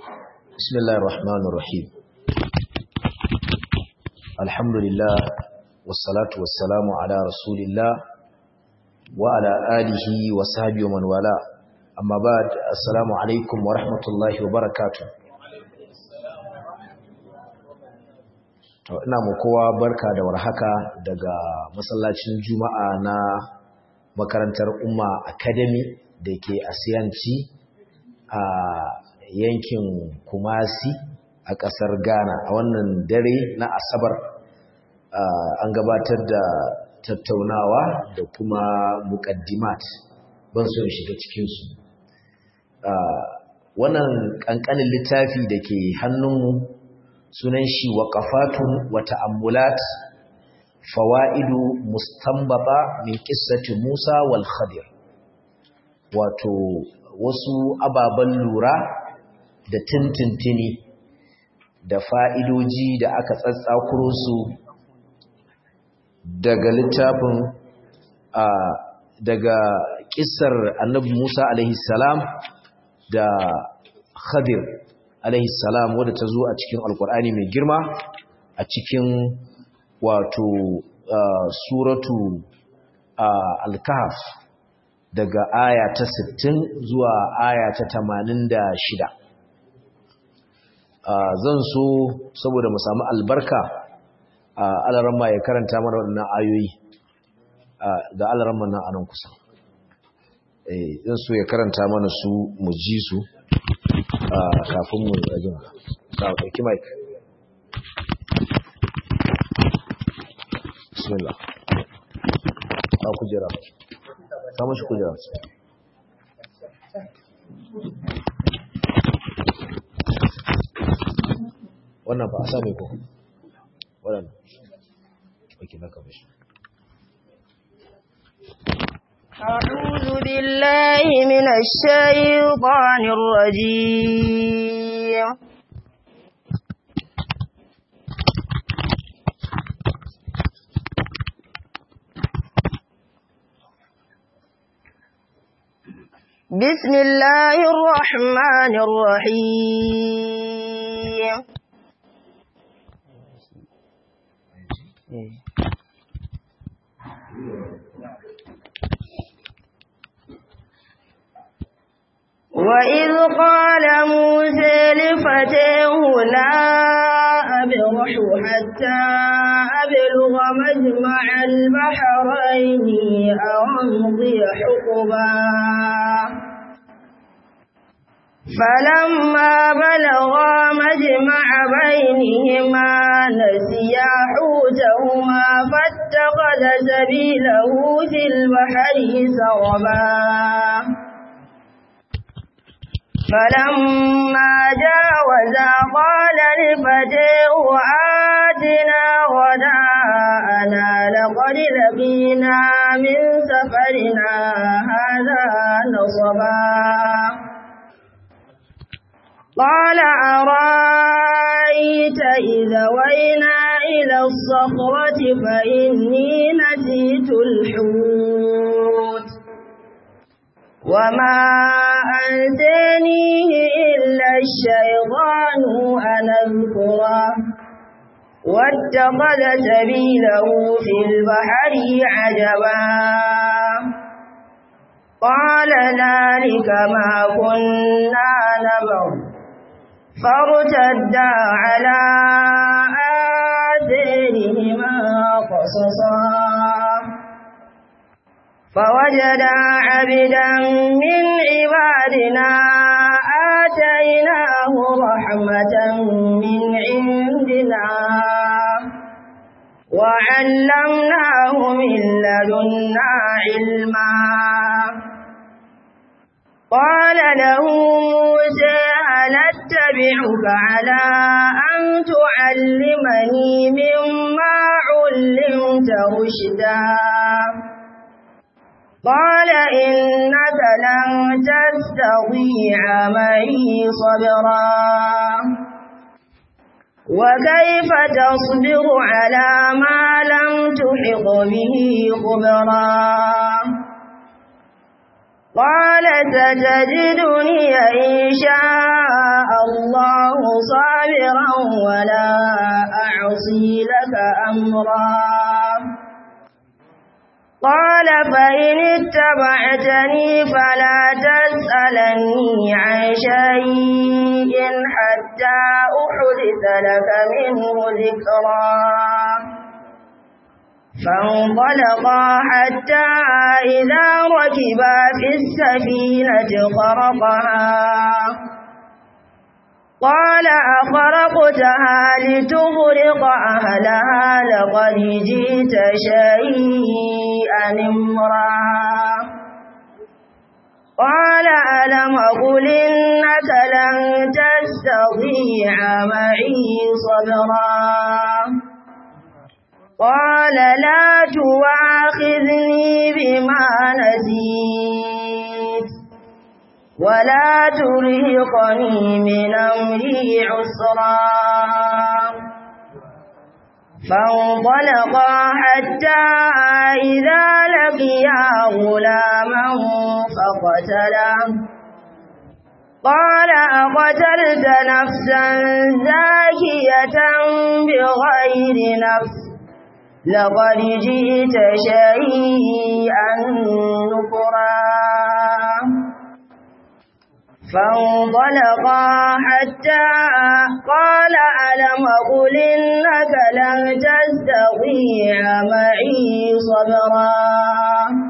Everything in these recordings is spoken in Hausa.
بسم الله الرحمن الرحيم الحمد لله والصلاة والسلام على رسول الله وعلى آله وصحبه ومن والاه أما بعد السلام عليكم ورحمة الله وبركاته ina mu kowa barka da warhaka daga masallacin juma'a na makarantar umma academy da ke asiyanci a yankin kumasi a ƙasar ghana a wannan dare na asabar an gabatar da tattaunawa da kuma muƙaddimat ban so shiga cikinsu wannan ƙanƙanin littafi da ke hannunmu sunan shi waƙafatun wa ta'ammulat fawa'idu mustanbata min qissati Musa wal Khadir wato wasu ababen lura da tintintini da fa'idoji da aka tsatsakuro su daga littafin a daga kissar annabi Musa alaihi salam da Khadir alaihi salam wadda ta zo a cikin alkur'ani mai girma a cikin wato suratu al-kahf daga aya ta 60 zuwa aya ta 86 zan so saboda mu samu albarka alaramma ya karanta mana waɗannan ayoyi ga alaramma nan anan kusa zan so ya karanta mana su mu ji su kafin mu rajin da ɗauki mike bismillah a kujera samun shi kujera wannan ba a sami ko waɗanda wake na kama shi أعوذ بالله من الشيطان الرجيم بسم الله الرحمن الرحيم وإذ قال موسى لفتاه لا أبرح حتى أبلغ مجمع البحرين أو أمضي حقبا فلما بلغا مجمع بينهما نسيا حوتهما فاتخذ سبيله في البحر سربا فلما جاوزا قال لفتيه آتنا غداءنا لقد لقينا من سفرنا هذا نصبا قال أرأيت إذا وينا إلى الصخرة فإني نسيت الحوت وما أنسانيه إلا الشيطان أن أذكره واتخذ سبيله في البحر عجبا قال ذلك ما كنا نبغ فارتدا على آثارهما قصصا فوجدا عبدا من عبادنا آتيناه رحمة من عندنا وعلمناه من لدنا علما قال له موسى هل اتبعك على أن تعلمني مما علمت رشدا قال إنك لن تستطيع معي صبرا وكيف تصبر على ما لم تحط به خبرا قال ستجدني إن شاء الله صابرا ولا أعصي لك أمرا قال فإن اتبعتني فلا تسألني عن شيء حتى أحدث لك منه ذكرا فانطلقا حتى إذا ركبا في السفينة خرقها قال أخرقتها لتغرق أهلها لقد جئت شيئا امرا قال ألم أقل إنك لن تستطيع معي صبرا قال لا تواخذني بما نسيت ولا ترهقني من أمري عسرا فانطلقا حتى إذا لقيا غلاما فقتله قال أقتلت نفسا زاكية بغير نفس لقد جئت شيئا نكرا فانطلقا حتى قال ألم أقل إنك لن تستطيع معي صبرا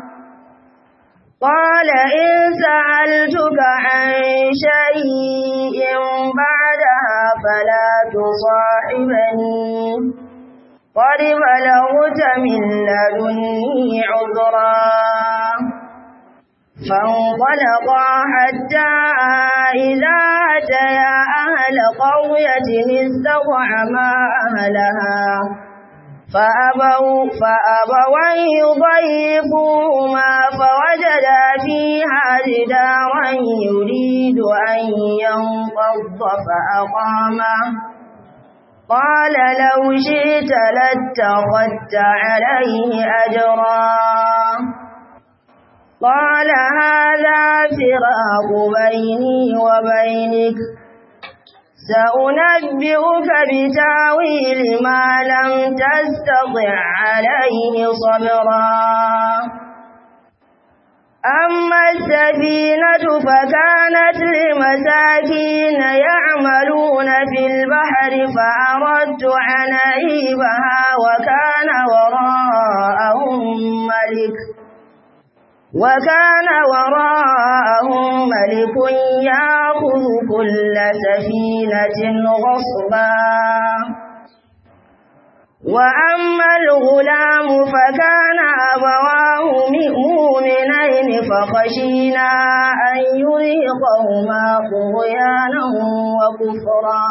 قال إن سألتك عن شيء بعدها فلا تصاحبني قد بلغت من لدني عذرا فانطلقا حتى إذا أتيا أهل قرية استطعما أهلها فأبوا, فأبوا يضيفوهما فوجدا فيها جدارا يريد أن ينقض فأقامه قال لو شئت لاتخذت عليه أجرا قال هذا فراق بيني وبينك سأنبئك بتاويل ما لم تستطع عليه صبرا أما السفينة فكانت لمساكين يعملون في البحر فأردت أن أعيبها وكان وراءهم ملك وكان وراءهم ملك يأخذ كل سفينة غصبا وأما الغلام فكان أبواه مؤمنين فخشينا أن يرهقهما طغيانا وكفرا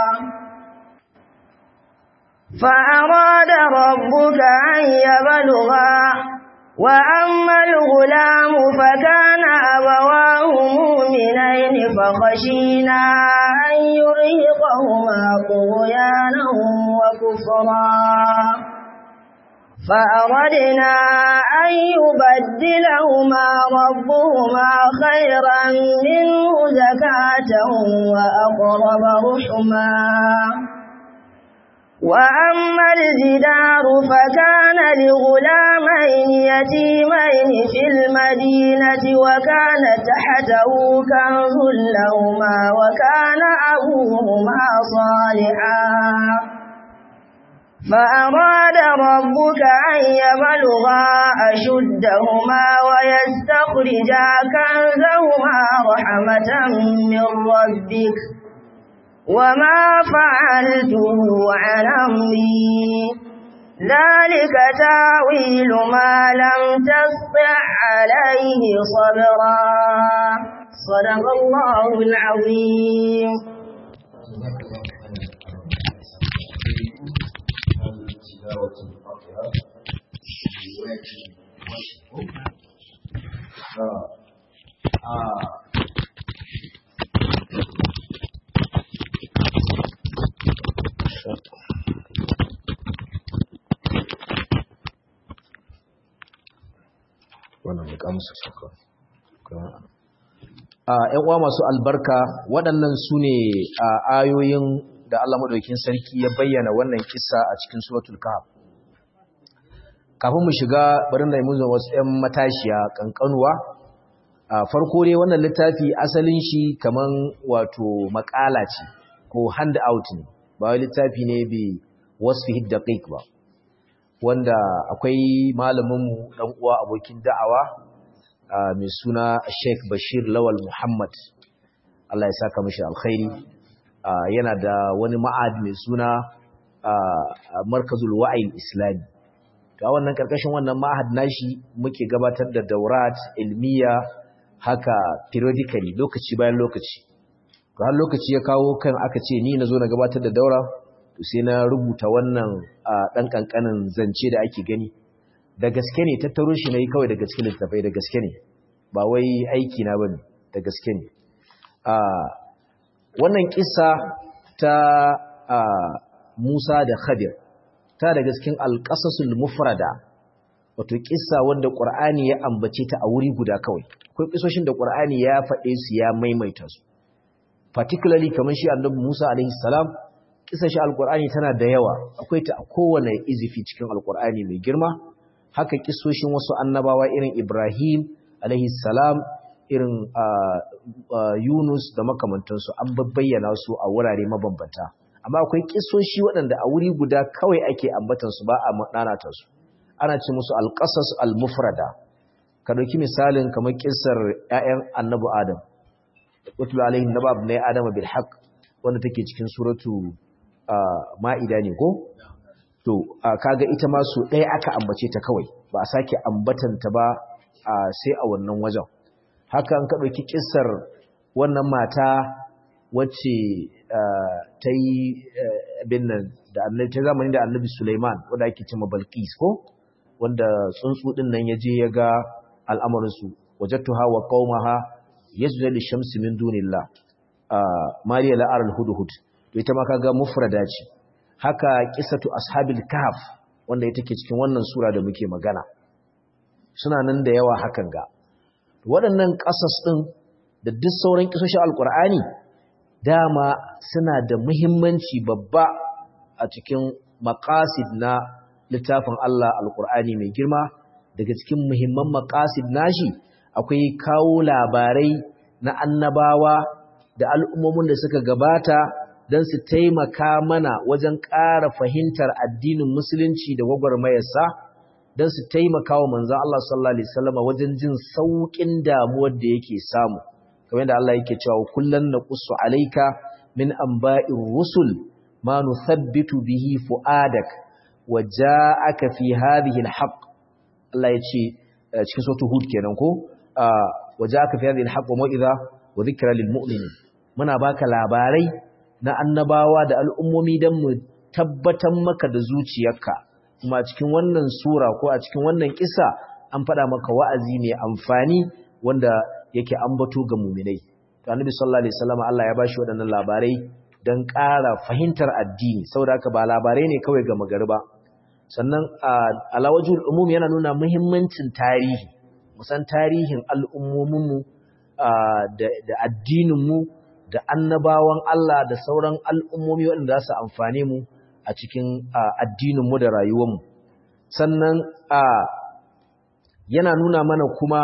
فأراد ربك أن يبلغا وأما الغلام فكان أبواه مؤمنين فخشينا أن يرهقهما طغيانا وكفرا فأردنا أن يبدلهما ربهما خيرا منه زكاة وأقرب رحما وأما الجدار فكان لغلامين يتيمين في المدينة وكان تحته كنز لهما وكان أبوهما صالحا فأراد ربك أن يبلغا أشدهما ويستخرجا كنزهما رحمة من ربك وما فعلته عن أمري ذلك تاويل ما لم تسطع عليه صبرا صدق الله العظيم wannan ya kamusa saka ‘yan uwa masu albarka waɗannan su ne ayoyin da Allah madaukakin sarki ya bayyana wannan kissa a cikin suratul kahf kafin mu shiga bari na yi mu wasu 'yan matashiya kankanuwa a farko dai wannan littafi asalin shi kaman wato makala ce ko hand out ne ba wai littafi ne bi wasfihi daqiq ba wanda akwai malamin mu dan uwa abokin da'awa mai suna Sheikh Bashir Lawal Muhammad Allah ya saka mishi alkhairi yana da wani ma'ad mai suna Markazul Wa'il Islami to a wannan karkashin wannan ma'ahad nashi muke gabatar da daurat ilmiya haka periodically lokaci bayan lokaci to har lokaci ya kawo kan aka ce ni nazo na gabatar da daura to sai na rubuta wannan dan kankanin zance da ake gani da gaske ne tattaro shi nayi kawai da gaske littafai da gaske ne ba wai aiki na bane da gaske ne wannan kissa ta Musa da Khadir ta daga cikin alƙasasul mufrada wato kissa wanda Qur'ani ya ambace ta a wuri guda kawai akwai kisoshin da Qur'ani ya faɗe su ya maimaita su particularly kamar shi Annabi Musa alaihi salam kissar shi alqur'ani tana da yawa akwai ta a kowane izifi cikin alqur'ani mai girma haka kisoshin wasu annabawa irin Ibrahim alaihi salam irin Yunus da makamantansu an bayyana su a wurare mabambanta amma akwai kisoshi waɗanda a wuri guda kawai ake ambatansu ba a nanata su ana ce musu alƙasas al-mufrada ka ɗauki misalin kamar kisar ‘ya'yan annabu adam watul alayhin na babu na adam bil haq wanda take cikin suratu ma'ida ne ko to kaga ita ma su ɗaya aka ambace ta kawai ba a sake ambatanta ba sai a wannan wajen haka an ka ɗauki kisar wannan mata wacce ta yi abin nan da annabi ta zamani da annabi Sulaiman wanda ake cewa Balqis ko wanda tsuntsu din nan yaje ya ga al'amarin su wajadtuha wa qaumaha yasjudu lishamsi min dunillah Mariya la'ar al-hudhud to ita ma kaga mufrada ce haka qissatu ashabil kahf wanda ita ke cikin wannan sura da muke magana suna nan da yawa hakan ga waɗannan ƙasas ɗin da duk sauran kisoshin alkur'ani dama suna da muhimmanci babba a cikin maqasid na littafin Allah alqur'ani mai girma daga cikin muhimman maqasid nashi akwai kawo labarai na annabawa da al'ummomin da suka gabata don su taimaka mana wajen ƙara fahimtar addinin musulunci da gwagwarmayarsa don su taimaka wa manzan Allah sallallahu Alaihi wasallama wajen jin sauƙin damuwar da yake samu kamar yadda Allah yake cewa kullun naqussu alayka min anba'ir rusul ma nuthabbitu bihi fuadak wa ja'aka fi hadhihi alhaq Allah yace cikin suratul hud kenan ko wa ja'aka fi hadhihi alhaq wa mau'iza wa dhikra lil mu'minin muna baka labarai na annabawa da al'ummomi dan mu tabbatar maka da zuciyarka kuma cikin wannan sura ko a cikin wannan kissa an faɗa maka wa'azi mai amfani wanda yake ambato ga muminai to annabi sallallahu alaihi wasallam Allah ya bashi waɗannan labarai dan ƙara fahimtar addini saboda haka ba labarai ne kawai ga magariba sannan alawajul umum yana nuna muhimmancin tarihi musan tarihin al'ummomin mu da addinin mu da annabawan Allah da sauran al'ummomi waɗanda za su amfane mu a cikin addinin mu da rayuwar mu sannan yana nuna mana kuma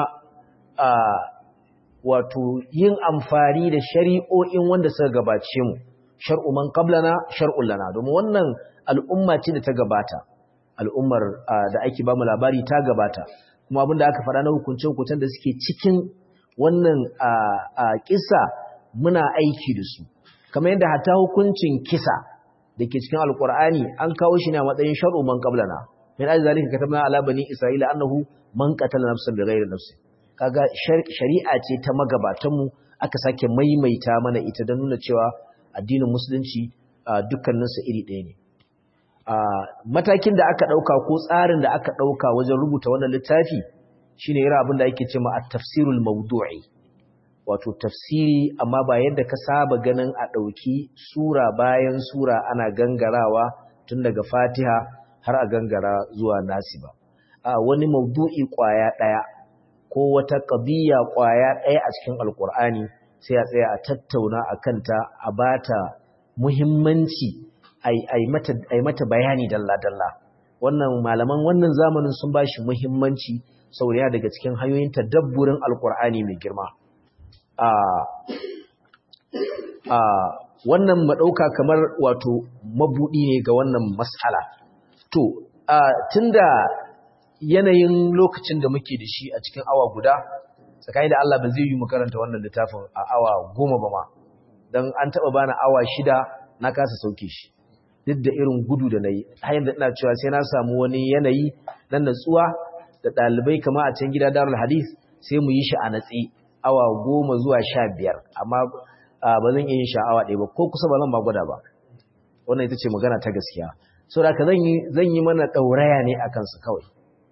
wato yin amfani da shari'o'in wanda suka gabace mu shar'u man qablana shar'un lana domin wannan al'umma ce da ta gabata al'ummar da ake ba mu labari ta gabata kuma abin da aka faɗa na hukunce hukuncen da suke cikin wannan kisa muna aiki da su kamar yadda hatta hukuncin kisa da ke cikin alkur'ani an kawo shi ne a matsayin shar'u man qablana min ajli zalika katabna ala bani isra'ila annahu man qatala nafsan bighayri nafsin kaga shari'a ce ta magabatanmu aka sake maimaita mana ita don nuna cewa addinin musulunci dukkaninsa iri ɗaya ne matakin da aka ɗauka ko tsarin da aka ɗauka wajen rubuta wannan littafi shine irin abin da ake cewa at-tafsirul mawdu'i wato tafsiri amma ba yadda ka saba ganin a ɗauki sura bayan sura ana gangarawa tun daga fatiha har a gangara zuwa nasi ba a wani mawdu'i ƙwaya ɗaya ko wata ƙabiya ƙwaya ɗaya a cikin alƙur'ani sai a tsaya a tattauna a kanta a bata muhimmanci ai mata bayani dalla-dalla wannan malaman wannan zamanin sun ba shi muhimmanci saboda daga cikin hanyoyin tadabburin alkur'ani mai girma wannan maɗauka kamar wato mabuɗi ne ga wannan matsala to tunda yanayin lokacin da muke da shi a cikin awa guda tsakani da Allah ba zai yi mu karanta wannan littafin a awa goma ba ma don an taɓa bani awa shida na kasa sauke shi duk da irin gudu da na yi hanyar da ina cewa sai na samu wani yanayi na natsuwa da ɗalibai kama a can gida darul hadith sai mu yi shi a natsi awa goma zuwa sha biyar amma ba zan iya yin sha'awa ɗaya ba ko kusa ba zan ba gwada ba wannan ita ce magana ta gaskiya so da ka zan yi mana ɗauraya ne a kansu kawai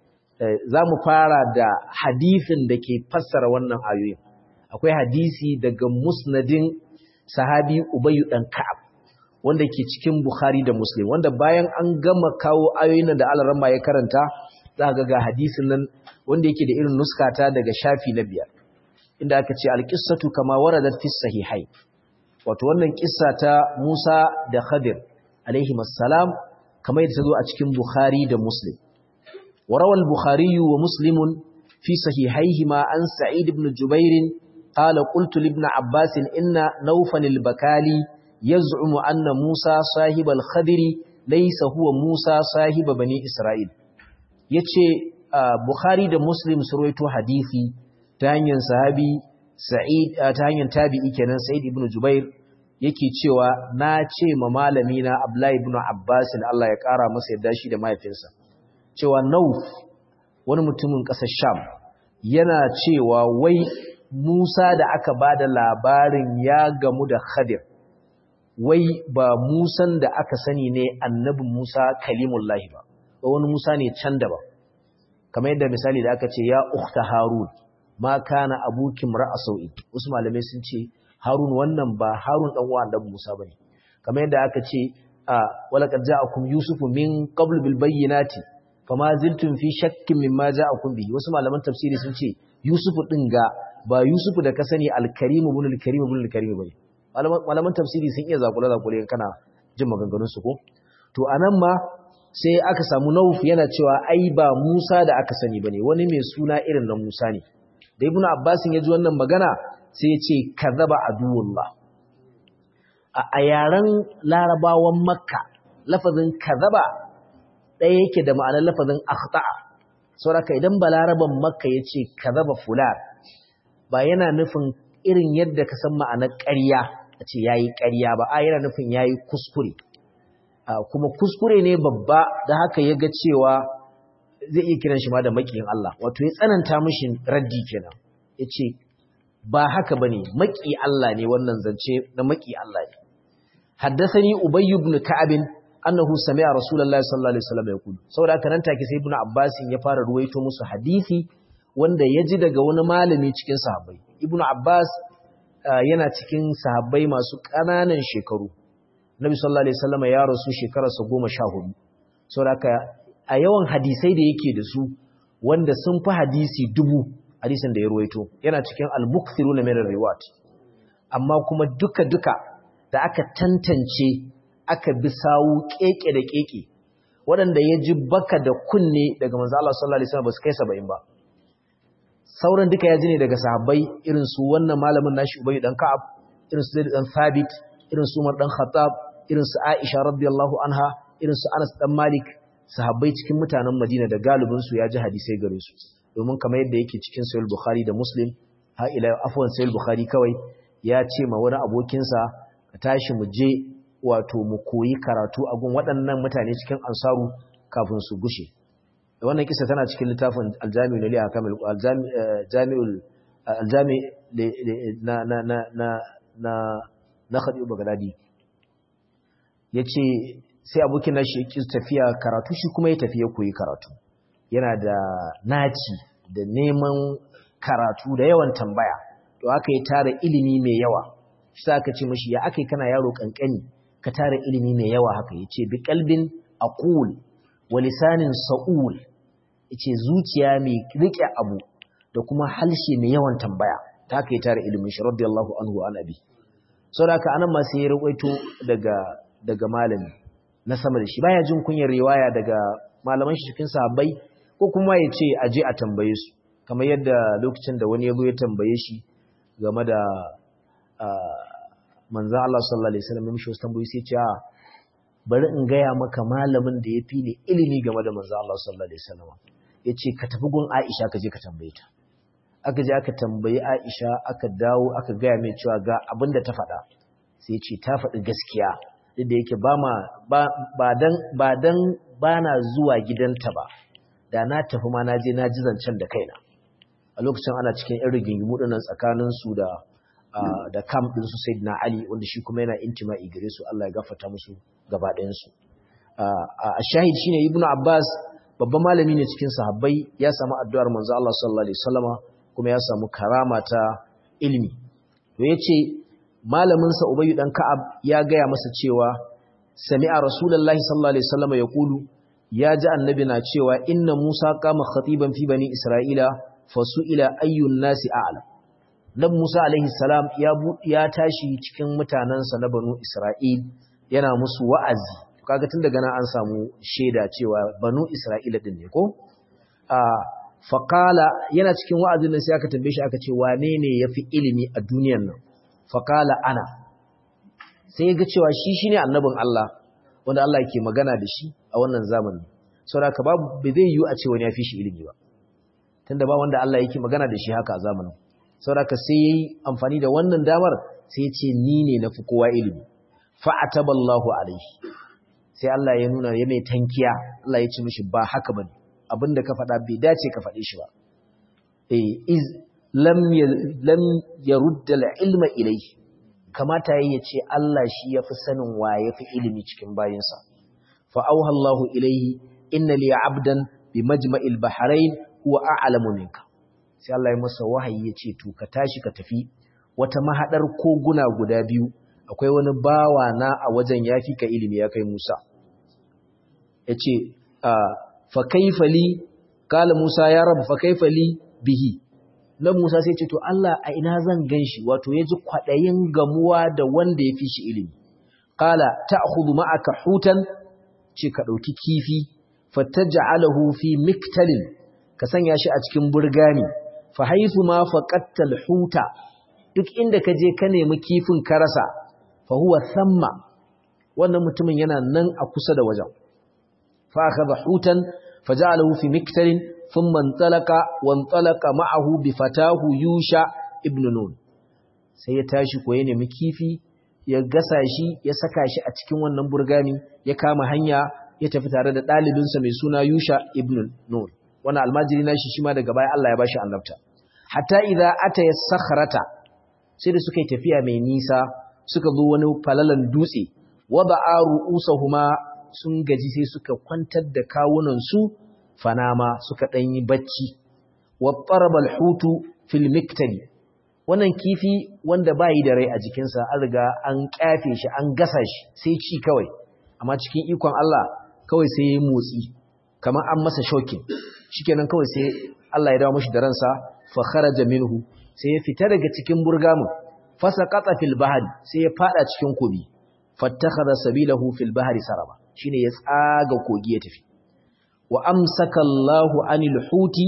za mu fara da hadisin da ke fassara wannan ayoyin akwai hadisi daga musnadin sahabi ubayyu ɗan ka'ab wanda ke cikin bukhari da muslim wanda bayan an gama kawo ayoyin da alaramma ya karanta za ga ga hadisin nan wanda yake da irin nuskata daga shafi na biyar inda aka ce alƙissatu kama waradat fi sahihai wato wannan kissa ta Musa da Khadir alaihi assalam kamar yadda ta zo a cikin Bukhari da Muslim وروى البخاري ومسلم في صحيحيهما عن سعيد بن جبير قال قلت لابن عباس إن نوفا البكالي يزعم أن موسى صاحب الخدر ليس هو موسى صاحب بني إسرائيل yace Bukhari da Muslim su rawaito hadisi ta hanyar sahabi Sa'id ta hanyar tabi'i kenan Sa'id ibn Jubair yake cewa na ce ma malami na Abdullah ibn Abbas Allah ya kara masa yadda shi da mahaifinsa cewa Nauf wani mutumin ƙasar Sham yana cewa wai Musa da aka ba da labarin ya gamu da Khadir wai ba Musan da aka sani ne annabin Musa kalimullahi ba ba wani Musa ne can da ba kamar yadda misali da aka ce ya ukhta Harun ma kana abuki mar'a sau'i wasu malamai sun ce Harun wannan ba Harun dan uwa annabi Musa bane kamar yadda aka ce walaqad ja'akum yusufu min qabl bil bayyinati fama ziltum fi shakkin mimma ja'akum bihi wasu malaman tafsiri sun ce Yusufu din ga ba Yusufu da ka sani al-Karim ibn al-Karim ibn al-Karim bane malaman tafsiri sun iya zakula zakule kana jin maganganun su ko to anan ma sai aka samu Nauf yana cewa ai ba Musa da aka sani bane wani mai suna irin na Musa ne da Ibn Abbas ya ji wannan magana sai ya ce kadhaba aduwullah a yaren larabawan Makka lafazin kadhaba ɗaya yake da ma'anar lafazin akhta'a saboda idan balaraban makka yace kazaba fulan ba yana nufin irin yadda ka san ma'anar ƙarya a ce yayi ƙarya ba a yana nufin yayi kuskure kuma kuskure ne babba da haka ya ga cewa zai iya kiran shi ma da makiyin Allah wato ya tsananta mishi raddi kenan yace ba haka bane maki Allah ne wannan zance na maki Allah ne haddathani ubay ibn ka'ab annahu sami'a rasulullahi sallallahu alaihi wasallam yaqulu saboda haka nan take sai ibnu abbas ya fara ruwaito musu hadisi wanda ya ji daga wani malami cikin sahabbai ibnu abbas yana cikin sahabbai masu ƙananan shekaru nabi sallallahu alaihi wasallam ya rasu shekararsa 14 saboda haka a yawan hadisai da yake da su wanda sun fi hadisi dubu hadisin da ya ruwaito yana cikin al-mukthiruna min riwayat amma kuma duka duka da aka tantance aka bi sawu keke da keke waɗanda ya ji baka da kunne daga manzo Allah sallallahu alaihi wasallam ba su kai 70 ba sauran duka ya ji ne daga sahabbai irin su wannan malamin nashi Ubay dan Ka'ab irin su Zaid dan Thabit irin su Umar dan Khattab irin su Aisha radiyallahu anha irin su Anas dan Malik sahabbai cikin mutanen Madina da galibin su ya ji hadisai gare su domin kamar yadda yake cikin Sahih Bukhari da Muslim ha ila afwan Sahih Bukhari kawai ya ce ma wani abokinsa ka tashi mu je wato mu koyi karatu a gun waɗannan mutane cikin ansaru kafin su gushe wannan kisa tana cikin littafin aljami na liya kamil aljami'ul aljami na na na na na na khadiu bagdadi yace sai abokin nashi yake tafiya karatu shi kuma ya tafi ya koyi karatu yana da naci da neman karatu da yawan tambaya to aka yi tara ilimi mai yawa shi aka ce mashi ya akai kana yaro kankani ka tara ilimi mai yawa haka yace bi qalbin aqul wa lisanin sa'ul yace zuciya mai rike abu da kuma halshe mai yawan tambaya ta haka ya tara ilimin shi radiyallahu anhu an abi saboda haka anan ma sai ya ruwaito daga daga malami na sama da shi baya jin kunyar riwaya daga malaman shi cikin sahabbai ko kuma ya ce aje a tambaye su kamar yadda lokacin da wani ya zo ya tambaye shi game da manzan Allah sallallahu Alaihi wasallam mishi wasu tambayi sai ce bari in gaya maka malamin da ya fi ne ilimi game da manzan Allah sallallahu Alaihi wasallam ya ce ka tafi gun Aisha ka je ka tambaye ta aka je aka tambayi Aisha aka dawo aka gaya mai cewa ga abin da ta faɗa sai ce ta faɗi gaskiya duk da yake ba ma ba dan ba dan ba na zuwa gidanta ba da na tafi ma na je na ji zancen da kaina a lokacin ana cikin irin rigingimu ɗinnan tsakanin su da da kam ɗin su Sayyidina Ali wanda shi kuma yana intima'i gare su Allah ya gafarta musu gaba ɗayan su a shahid shine Ibn Abbas babban malami ne cikin sahabbai ya samu addu'ar manzo Allah sallallahu alaihi wasallama kuma ya samu karama ta ilimi to yace malamin sa Ubay dan Ka'ab ya gaya masa cewa sami'a Rasulullahi sallallahu alaihi wasallama yaqulu ya ji annabi na cewa inna Musa qama khatiban fi bani Isra'ila fasu'ila ayyun nasi a'lam dan Musa alaihi salam ya ya tashi cikin mutanansa na banu Isra'il yana musu wa'azi kaga tun daga nan an samu shaida cewa banu Isra'ila din ne ko a faqala yana cikin wa'azin nan sai aka tambaye shi aka ce wane ne yafi ilimi a duniyar nan faqala ana sai ya ga cewa shi shine annabin Allah wanda Allah yake magana da shi a wannan zamani saboda babu bai zai yiwu a ce wani ya fi shi ilimi ba tunda ba wanda Allah yake magana da shi haka a zamanin saboda sai yayi amfani da wannan damar sai ya ce ni ne nafi kowa ilimi fa ataballahu alaihi sai Allah ya nuna ya mai tankiya Allah ya ce mishi ba haka bane abinda ka faɗa bai dace ka faɗe shi ba eh iz lam lam yarudda al-ilma ilayhi kamata yayi ya ce Allah shi yafi sanin wa yafi ilimi cikin bayinsa fa auha Allahu ilayhi inna li 'abdan bi majma'il bahrain huwa a'lamu minka sai Allah ya masa wahayi ya ce to ka tashi ka tafi wata mahadar koguna guda biyu akwai wani bawa na a wajen yafi ka ilimi ya kai Musa yace fa kaifa li kala Musa ya rabu fa kaifa li bihi nan Musa sai ce to Allah a ina zan ganshi wato yaji kwadayin gamuwa da wanda yafi shi ilimi kala ta'khudhu ma'aka hutan ce ka dauki kifi fataj'alahu fi miktalin ka sanya shi a cikin burgani fa haythu ma faqattal huta duk inda ka je ka nemi kifin ka rasa fa huwa thamma wannan mutumin yana nan a kusa da wajen fa akhadha hutan faj'alahu fi miktalin thumma intalaqa wa intalaqa ma'ahu bi fatahu yusha ibn nun sai ya tashi ko ya nemi kifi ya gasa shi ya saka shi a cikin wannan burgani ya kama hanya ya tafi tare da ɗalibinsa mai suna yusha ibn nun wannan almajiri nashi shi ma daga baya Allah ya bashi annabta hatta idza ataya sakhrata sai da suka yi tafiya mai nisa suka zo wani falalan dutse wada'a ru'usahuma sun gaji sai suka kwantar da kawunan su fanama suka dan yi bacci wa taraba alhutu fil miktali wannan kifi wanda bayi da rai a jikinsa an riga an kyafe shi an gasa shi sai ci kawai amma cikin ikon Allah kawai sai ya motsi kamar an masa shokin shikenan kawai sai Allah ya dawo mishi da ransa fa kharaja minhu sai ya fita daga cikin burgamun fasaqata fil bahri sai ya fada cikin kobi fattakhadha sabilahu fil bahri saraba shine ya tsaga kogi ya tafi wa amsaka Allahu anil huti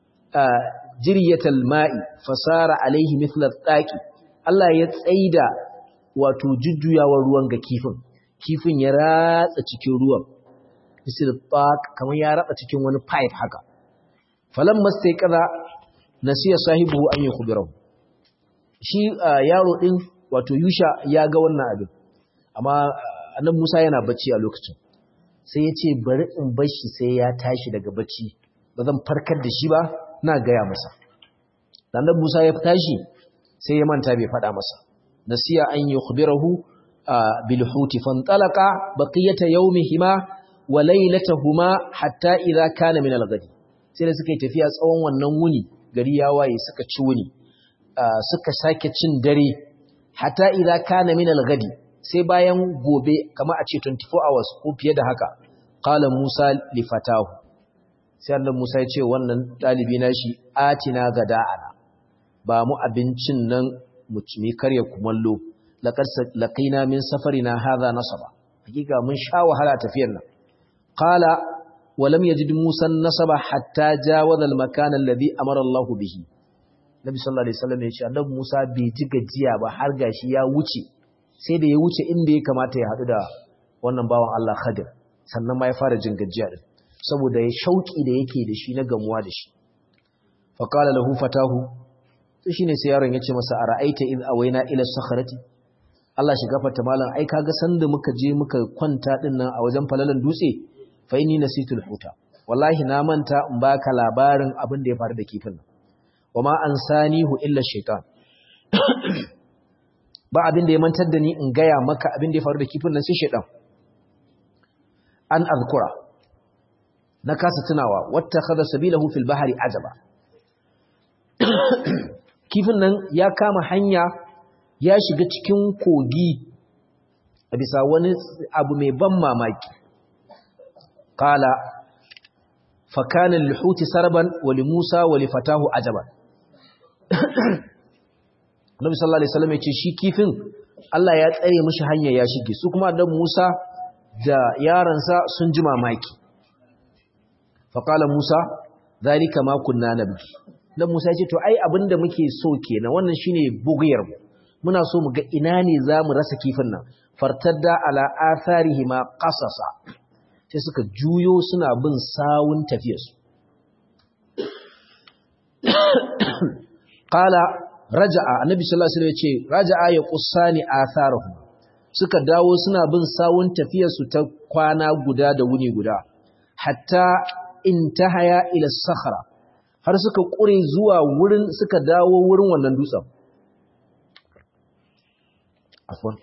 jiryatal ma'i fasara alaihi mithla taqi Allah ya tsaida wato jujjuyawar ruwan ga kifin kifin ya ratsa cikin ruwan misal taq kamar ya ratsa cikin wani pipe haka falan mastaiqaza nasiya sahibu an yukhbirahu shi yaro din wato Yusha ya ga wannan abin amma annabi Musa yana bacci a lokacin sai ya ce bari in bar shi sai ya tashi daga bacci ba zan farkar da shi ba na gaya masa annabi Musa ya tashi sai ya manta bai faɗa masa nasiya an yukhbirahu bil huti fantalaqa baqiyata yawmihima wa laylatahuma hatta idha kana min al-ghadi sai da suka yi tafiya tsawon wannan wuni gari ya waye suka ci wuni suka sake cin dare hatta idza kana min al-ghadi sai bayan gobe kamar a ce 24 hours ko fiye da haka qala Musa li fatahu sai annabi Musa ya ce wannan dalibi na shi atina gada'ana ba mu abincin nan mu ci karya kumallo laqad laqina min safarina hadha nasaba hakika mun sha wahala tafiyar nan qala wa lam yajid musa nasaba hatta jawaza al-makan alladhi amara Allah bihi nabi sallallahu alaihi wasallam ya ce annabi musa bai ji gajiya ba har gashi ya wuce sai da ya wuce inda ya kamata ya hadu da wannan bawan Allah Khadir sannan ma ya fara jin gajiya din saboda ya shauki da yake da shi na gamuwa da shi fa qala lahu fatahu to shine sai yaron ya ce masa ara'aita id awaina ila sakhrati Allah shi gafarta malam ai kaga sanda muka je muka kwanta din nan a wajen falalan dutse fa inni nasitul huta wallahi na manta in baka labarin abin da ya faru da kifin nan wama ansanihu illa shaitan ba abin da ya mantar da ni in gaya maka abin da ya faru da kifin nan sai shaitan an azkura na kasa tunawa wata kada sabilahu fil bahari ajaba kifin nan ya kama hanya ya shiga cikin kogi a bisa wani abu mai ban mamaki kala fakanin lihuti sarban wali musa wali fatahu ajaban Nabi sallallahu alaihi wasallam ya ce shi kifin Allah ya tsare mishi hanya ya shige su kuma dan Musa da yaransa sun ji mamaki fa qala Musa zalika ma kunna nabi dan Musa ya ce to ai abinda muke so kenan wannan shine bugiyar mu muna so mu ga ina ne zamu rasa kifin nan fartadda ala atharihi ma qasasa sai suka juyo suna bin sawun tafiyarsu qala raja'a annabi sallallahu alaihi wasallam yace raja'a ya qussani atharuhum suka dawo suna bin sawun tafiyar su ta kwana guda da wuni guda hatta intahaya ila sakhra har suka kure zuwa wurin suka dawo wurin wannan dutsen afwan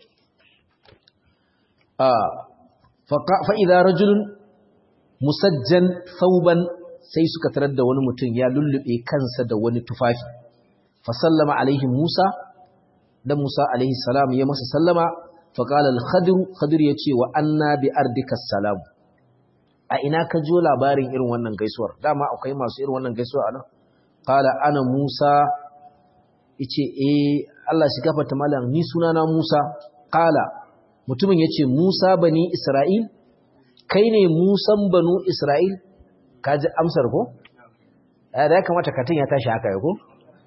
ah fa idza rajulun musajjan thawban sai suka tarar da wani mutum ya lullube kansa da wani tufafi fasallama alaihi Musa dan Musa alaihi salam ya masa sallama faqala al-khadir khadir yace wa anna bi ardika salam a ina ka jo labarin irin wannan gaisuwar dama akwai masu irin wannan gaisuwa anan qala ana Musa yace eh Allah shi gafarta malam ni sunana Musa qala mutumin yace Musa bani Isra'il kai ne Musan banu Isra'il kaji amsar ko da ya kamata katin ya tashi haka ya ko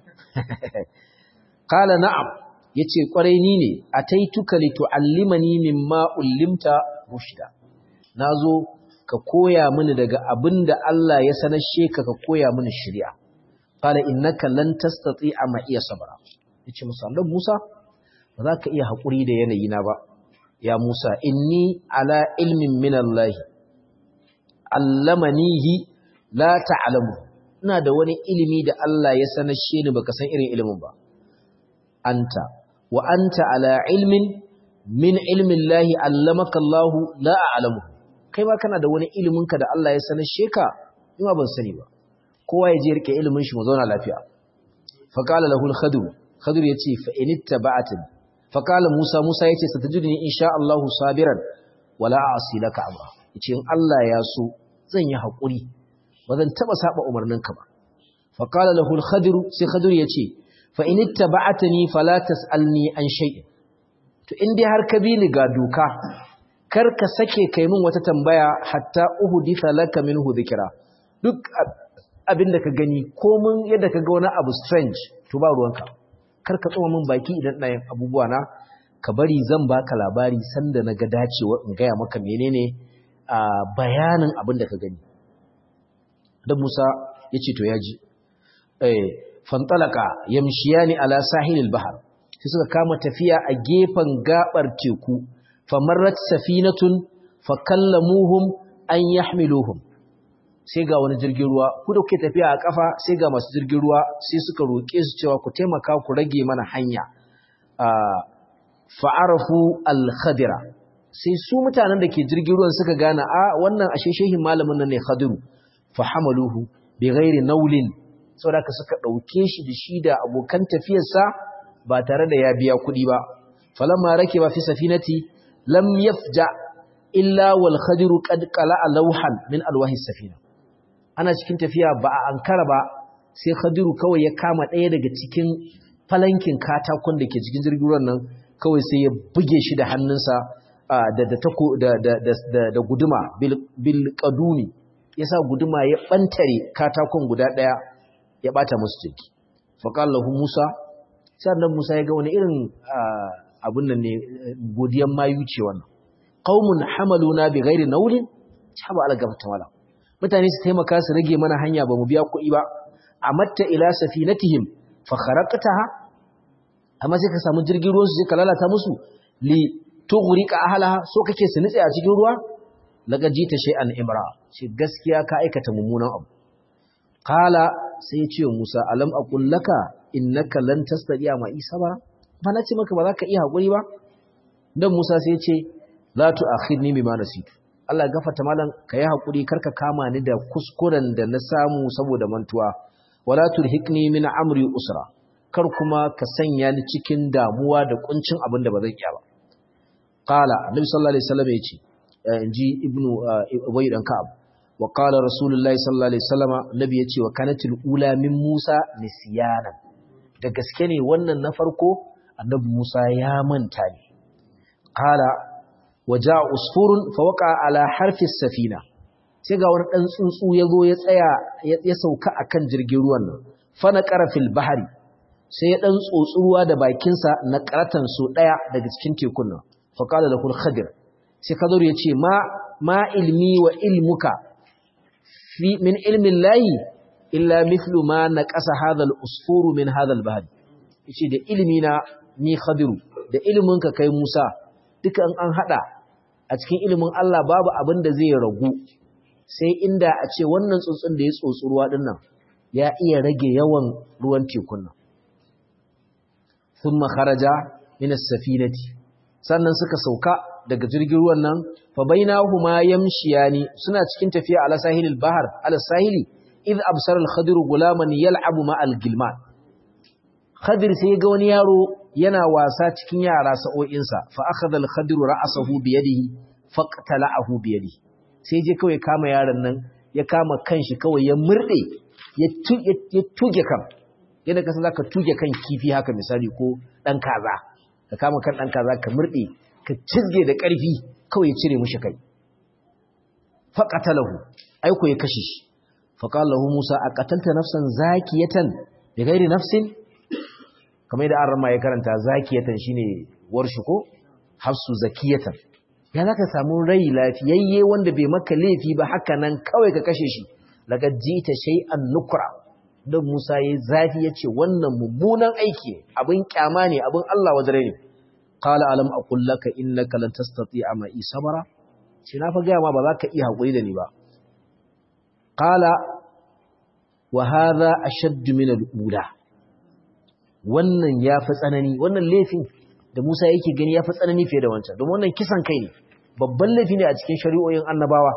Kala na'am, ya ce ƙwarai ni ne, a taituka litu'allimani mimma ullimta rushda. Na zo ka koya mini daga abin da Allah ya sanashe ka ka koya mini shirya. Kala innaka lan tastati a iya sabara. Ya ce Musa, don Musa, ba za ka iya haƙuri da yanayina ba. Ya Musa, inni ala ilmin minallahi, allamanihi la ta'alamu. ina da wani ilimi da Allah ya sanashe ni baka san irin ilimin ba anta wa anta ala ilmin min ilmin lahi allamaka Allah la a'lamu kai ma kana da wani ilimin ka da Allah ya sanashe ka ina ban sani ba kowa ya je rike ilimin shi mu zauna lafiya fa qala lahu al-khadir khadir yace fa in ittaba'atni fa qala Musa Musa yace satajidni insha Allah sabiran wala a'si laka amra yace in Allah ya so zan yi hakuri ba zan taɓa saba umarninka ba faƙala lahul khadiru sai khadir ya ce fa in ittaba'atani fala tas'alni an shay'in to in dai har ka bi ni ga doka kar ka sake kai min wata tambaya hatta uhditha laka minhu dhikra duk abin da ka gani ko mun yadda ka ga wani abu strange to ba ruwanka kar ka tsoma min baki idan ina yin abubuwa na ka bari zan baka labari sanda na ga dacewa in gaya maka menene a bayanin abin da ka gani da Musa ya ce to ya ji fantalaka yamshiyani ala sahilil bahar sai suka kama tafiya a gefen gabar teku famarrat safinatun fakallamuhum an yahmiluhum sai ga wani jirgin ruwa ku da kuke tafiya a kafa sai ga masu jirgin ruwa sai suka roƙe su cewa ku taimaka ku rage mana hanya fa'arafu al-khadira sai su mutanen da ke jirgin ruwan suka gane a wannan ashe shehin malamin nan ne khadiru fahamaluhu bi ghairi naulin saboda ka suka dauke shi da shi da abokan tafiyarsa ba tare da ya biya kuɗi ba falamma rakiba fi safinati lam yafja illa wal khadir qad qala'a lawhan min alwahi safina ana cikin tafiya ba a ankara ba sai khadiru kawai ya kama ɗaya daga cikin falankin katakon da ke cikin jirgin ruwan nan kawai sai ya buge shi da hannunsa da da tako da da da guduma bil qadumi yasa guduma ya bantare katakon guda daya ya bata musu jiki fa qala lahu musa sannan musa ya ga wani irin abun nan ne godiyan mayu ce wannan qaumun hamaluna bi ghairi nawlin haba algafta wala mutane su taimaka su rage mana hanya ba mu biya kuɗi ba amatta ila safinatihim fa kharaqtaha amma sai ka samu jirgin ruwan su sai ka lalata musu li tughriqa ahlaha so kake su nitse a cikin ruwa laqad jita shay'an imra shi gaskiya ka aikata mummunan abu qala sai ya ce Musa alam aqul laka innaka lan tastati'a ma isa ba ba na ce maka ba za ka iya hakuri ba dan Musa sai ya ce la tu'akhidni bima nasitu Allah gafarta malam ka yi hakuri karka kama ni da kuskuren da na samu saboda mantuwa wala turhiqni min amri usra kar kuma ka sanya ni cikin damuwa da kuncin abin da ba zan iya ba qala annabi sallallahu alaihi wasallam yace inji ibnu ubay dan ka'ab wa qala rasulullahi sallallahu alaihi wasallam nabi yace wa kanatil ula min musa nisyana da gaske ne wannan na farko annabi musa ya manta ne qala waja usfurun fawqa ala harfi safina sai ga wani dan tsuntsu yazo ya tsaya ya sauka akan jirgin ruwan nan fa na qarafil bahri sai ya dan tsotsi ruwa da bakin sa na karatan so daya daga cikin tekun nan fa qala lahu khadir sai khadir ya ce ma ma ilmi wa ilmuka fi min ilmi llahi illa mithlu ma naqasa hadha al-usfuru min hadha al-bahr yace da ilmi na ni khadiru da ilminka kai Musa duka an hada a cikin ilimin Allah babu abin da zai ragu sai inda a ce wannan tsuntsun da ya tsotsi ruwa din nan ya iya rage yawan ruwan tekun nan thumma kharaja min as-safinati sannan suka sauka daga jirgin ruwan nan fa bainahuma yamshiyani suna cikin tafiya ala sahilil bahar ala sahili id absara al-khadir gulaman yal'abu ma al-gilman khadir sai ga wani yaro yana wasa cikin yara sa'o'insa fa akhadha al-khadir ra'sahu bi yadihi faqtala'ahu bi yadihi sai je kawai kama yaron nan ya kama kanshi kawai ya murde ya tuge kan yadda kasan zaka tuge kan kifi haka misali ko dan kaza ka kama kan dan kaza ka murde ka cizge da karfi kawai ya cire mishi kai faqatalahu aiko ya kashe shi faqala lahu musa aqatalta nafsan zakiyatan bi ghairi nafsin kamar yadda an rama ya karanta zakiyatan shine warshi ko hafsu zakiyatan ya zaka samu rai lafiyayye wanda bai maka laifi ba haka nan kawai ka kashe shi daga jita shay'an nukra dan Musa yayi zafi yace wannan mummunan aiki abin kyama ne abin Allah wajare ne qala alam aqul laka innaka lan tastati'a ma isabara shi na fa ga ma ba za ka iya hakuri da ni ba qala wa hadha ashadd min al-ula wannan ya fi tsanani wannan laifin da Musa yake gani ya fi tsanani fiye da wancan domin wannan kisan kai ne babban laifi ne a cikin shari'o'in annabawa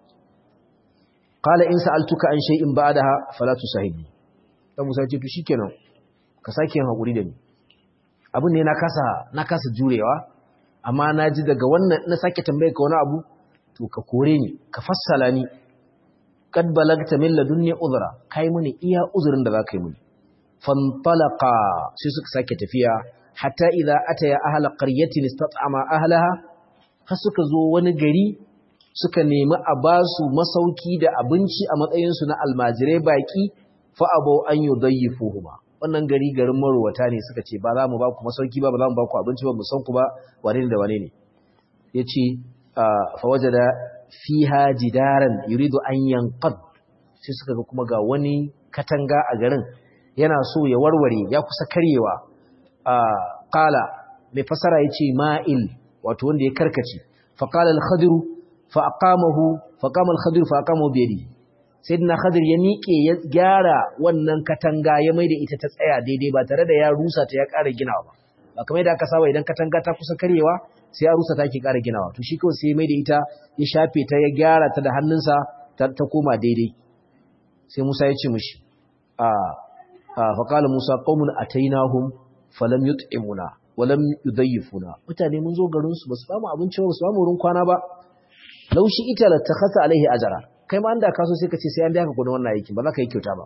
qala in sa'altuka an shay'in ba'daha fala tusahibni dan Musa ya ce to shikenan ka sake yin hakuri da ni abin ne na kasa na kasa jurewa amma na ji daga wannan na sake tambaye ka wani abu to ka kore ni ka fassala ni kad balagta min ladunni uzra kai mini iya uzurin da zaka yi mini fantalaqa sai suka sake tafiya hatta idza ataya ahla qaryatin istat'ama ahlaha har suka zo wani gari suka nemi a basu masauki da abinci a matsayin su na almajirai baki fa abau an yudayyifuhuma wannan gari garin marwata ne suka ce ba za mu ba ku masauki ba ba za mu ba ku abinci ba mu san ku ba wane ne da wane ne yace fa wajada fiha jidaran yuridu an yanqad sai suka ga kuma ga wani katanga a garin yana so ya warware ya kusa karyewa qala mai fasara yace ma'il wato wanda ya karkace fa qala al-khadir fa aqamahu fa qama al-khadir fa aqamahu bi yadihi sayyidina khadir ya miƙe ya gyara wannan katanga ya maida ita ta tsaya daidai ba tare da ya rusa ta ya ƙara ginawa ba ba kamar yadda aka saba idan katanga ta kusa karyewa sai ya rusa ta ke ƙara ginawa to shi kawai sai ya maida ita ya shafe ta ya gyara ta da hannunsa ta koma daidai sai Musa ya ce mishi a faƙala Musa ƙaunin a tainahun falam yut'imuna walam yudayyifuna mutane mun zo garin su basu bamu abinci ba basu bamu wurin kwana ba laushi ita la takhasa alaihi ajra kai ma anda kaso sai ka ce sai an daka kudin wannan aikin ba za ka yi kyauta ba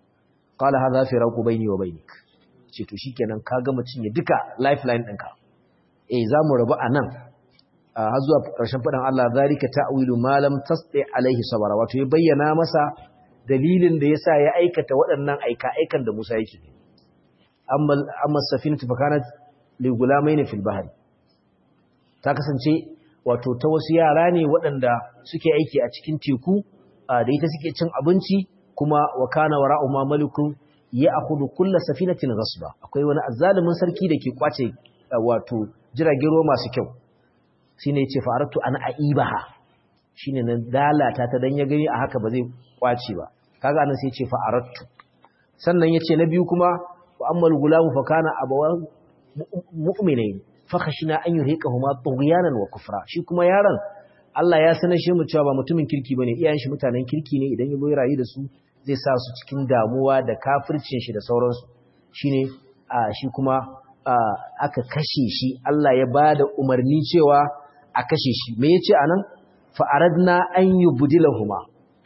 qala hadha firaqu baini wa bainik ce to shikenan ka gama cinye duka lifeline ɗinka eh zamu rabu anan har zuwa ƙarshen faɗin Allah zalika ta'wilu ma lam tasti alaihi sabara wato ya bayyana masa dalilin da yasa ya aikata waɗannan aika aikan da Musa yake amma amma safinatu fakanat li gulamaini fil bahri ta kasance wato ta wasu yara ne waɗanda suke aiki a cikin teku da ita suke cin abinci kuma wa kana wara'u ma malikun ya akhudhu kullu safinatin ghasba akwai wani azzalumin sarki da ke kwace wato jiragen ruwa masu kyau shine yace faratu an aibaha shine nan dalata ta dan ya gani a haka ba zai kwace ba kaga anan sai yace faratu sannan yace na biyu kuma wa ammal gulamu fa kana abawan mu'minain fa khashina an yurhiqahuma tughyanan wa kufra shi kuma yaron Allah ya sanar shi mu cewa ba mutumin kirki bane iyayen shi mutanen kirki ne idan ya zo rayu da su zai sa su cikin damuwa da kafircin shi da sauransu shine a shi kuma aka kashe shi Allah ya bada umarni cewa a kashe shi me yace anan fa aradna an yubdilahuma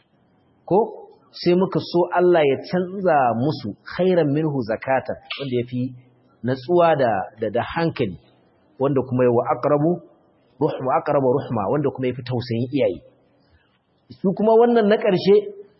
ko sai muka so Allah ya canza musu khairan minhu zakatan wanda yafi natsuwa da da, da hankali wanda kuma yawa aqrabu ruhma aqrabu ruhma wanda kuma yafi tausayin iyaye su kuma wannan na ƙarshe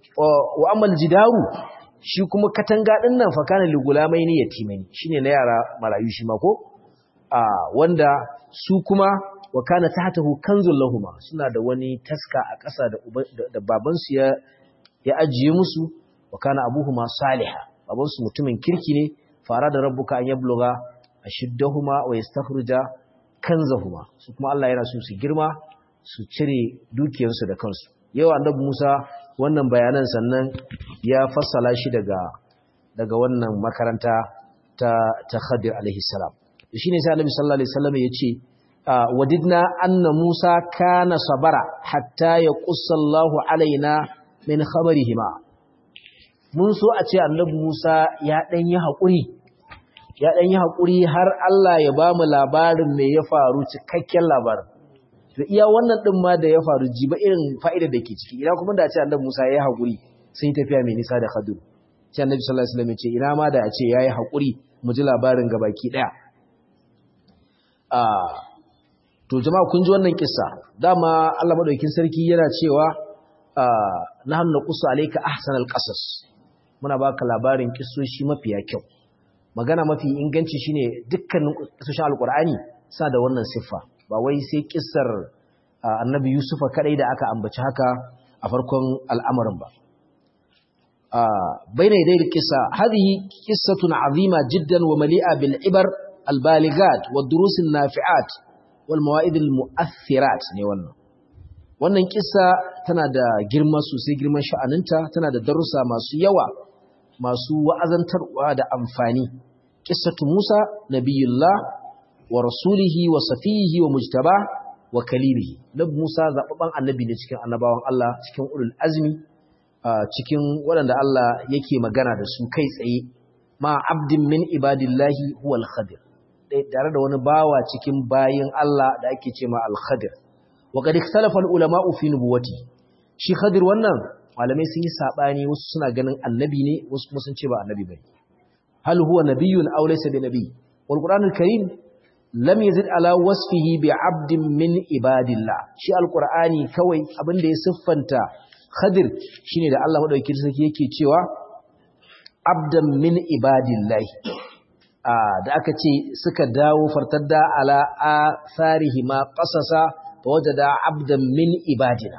wa amal jidaru shi kuma katanga din nan fa kana ligulamai ne yatimai shine na yara marayu shi ma ko a wanda su kuma wa kana tahtahu kanzul lahumma suna da wani taska a ƙasa da da baban su ya ya ajiye musu wa kana abuhuma salihah baban su mutumin kirki ne fara da rabbuka an yabluga ashiddahuma wa yastakhruja kanzahuma su kuma Allah yana so su girma su cire dukiyarsu da kansu yau annabi Musa wannan bayanan sannan ya fassala shi daga daga wannan makaranta ta ta Khadir alaihi salam shine sai annabi sallallahu alaihi wasallam yace wadidna anna Musa kana sabara hatta yaqussa Allahu alaina min khabarihima mun so a ce annabi Musa ya dan yi hakuri ya dan yi hakuri har Allah ya ba mu labarin me ya faru cikakken labarin to iya wannan din ma da ya faru jiba irin fa'ida da ke ciki ina kuma da ce annabi Musa ya yi hakuri sun yi tafiya mai nisa da Khadir sai annabi sallallahu alaihi wasallam ya ce ina ma da a ce yayi hakuri mu ji labarin gabaki daya ah to jama'a kun ji wannan kissa dama Allah madaukakin sarki yana cewa ah nahnu naqussu alayka ahsanal qasas muna baka labarin kissoshi mafiya kyau magana mafi inganci shine dukkanin kissoshin alqur'ani sa da wannan siffa ba wai sai kissar annabi yusufa kadai da aka ambaci haka a farkon al'amarin ba bayna yadayil qissa hadhihi qissatun azima jiddan wa mali'a bil ibar al baligat wad durus an nafi'at wal mawa'id al mu'athirat ne wannan wannan kissa tana da girma sosai girman sha'aninta tana da darussa masu yawa masu wa'azantarwa da amfani qissatu musa nabiyullah wa rasulihi wa safihi wa mujtaba wa kalimihi nabi Musa zababban annabi ne cikin annabawan Allah cikin ulul azmi cikin waɗanda Allah yake magana da su kai tsaye ma abdin min ibadillahi huwa al-khadir tare da wani bawa cikin bayin Allah da ake ce ma al-khadir wa qad ikhtalafa al-ulama'u fi nubuwati shi khadir wannan malamai sun yi sabani wasu suna ganin annabi ne wasu kuma sun ce ba annabi bane hal huwa nabiyyun aw laysa bi nabiy wal qur'anul karim lam yazid ala wasfihi bi abdin min ibadillah shi alqur'ani kawai abinda ya siffanta khadir shine da Allah madaukakin sarki yake cewa abdan min ibadillah da aka ce suka dawo fartadda ala atharihi ma qasasa wajada abdan min ibadina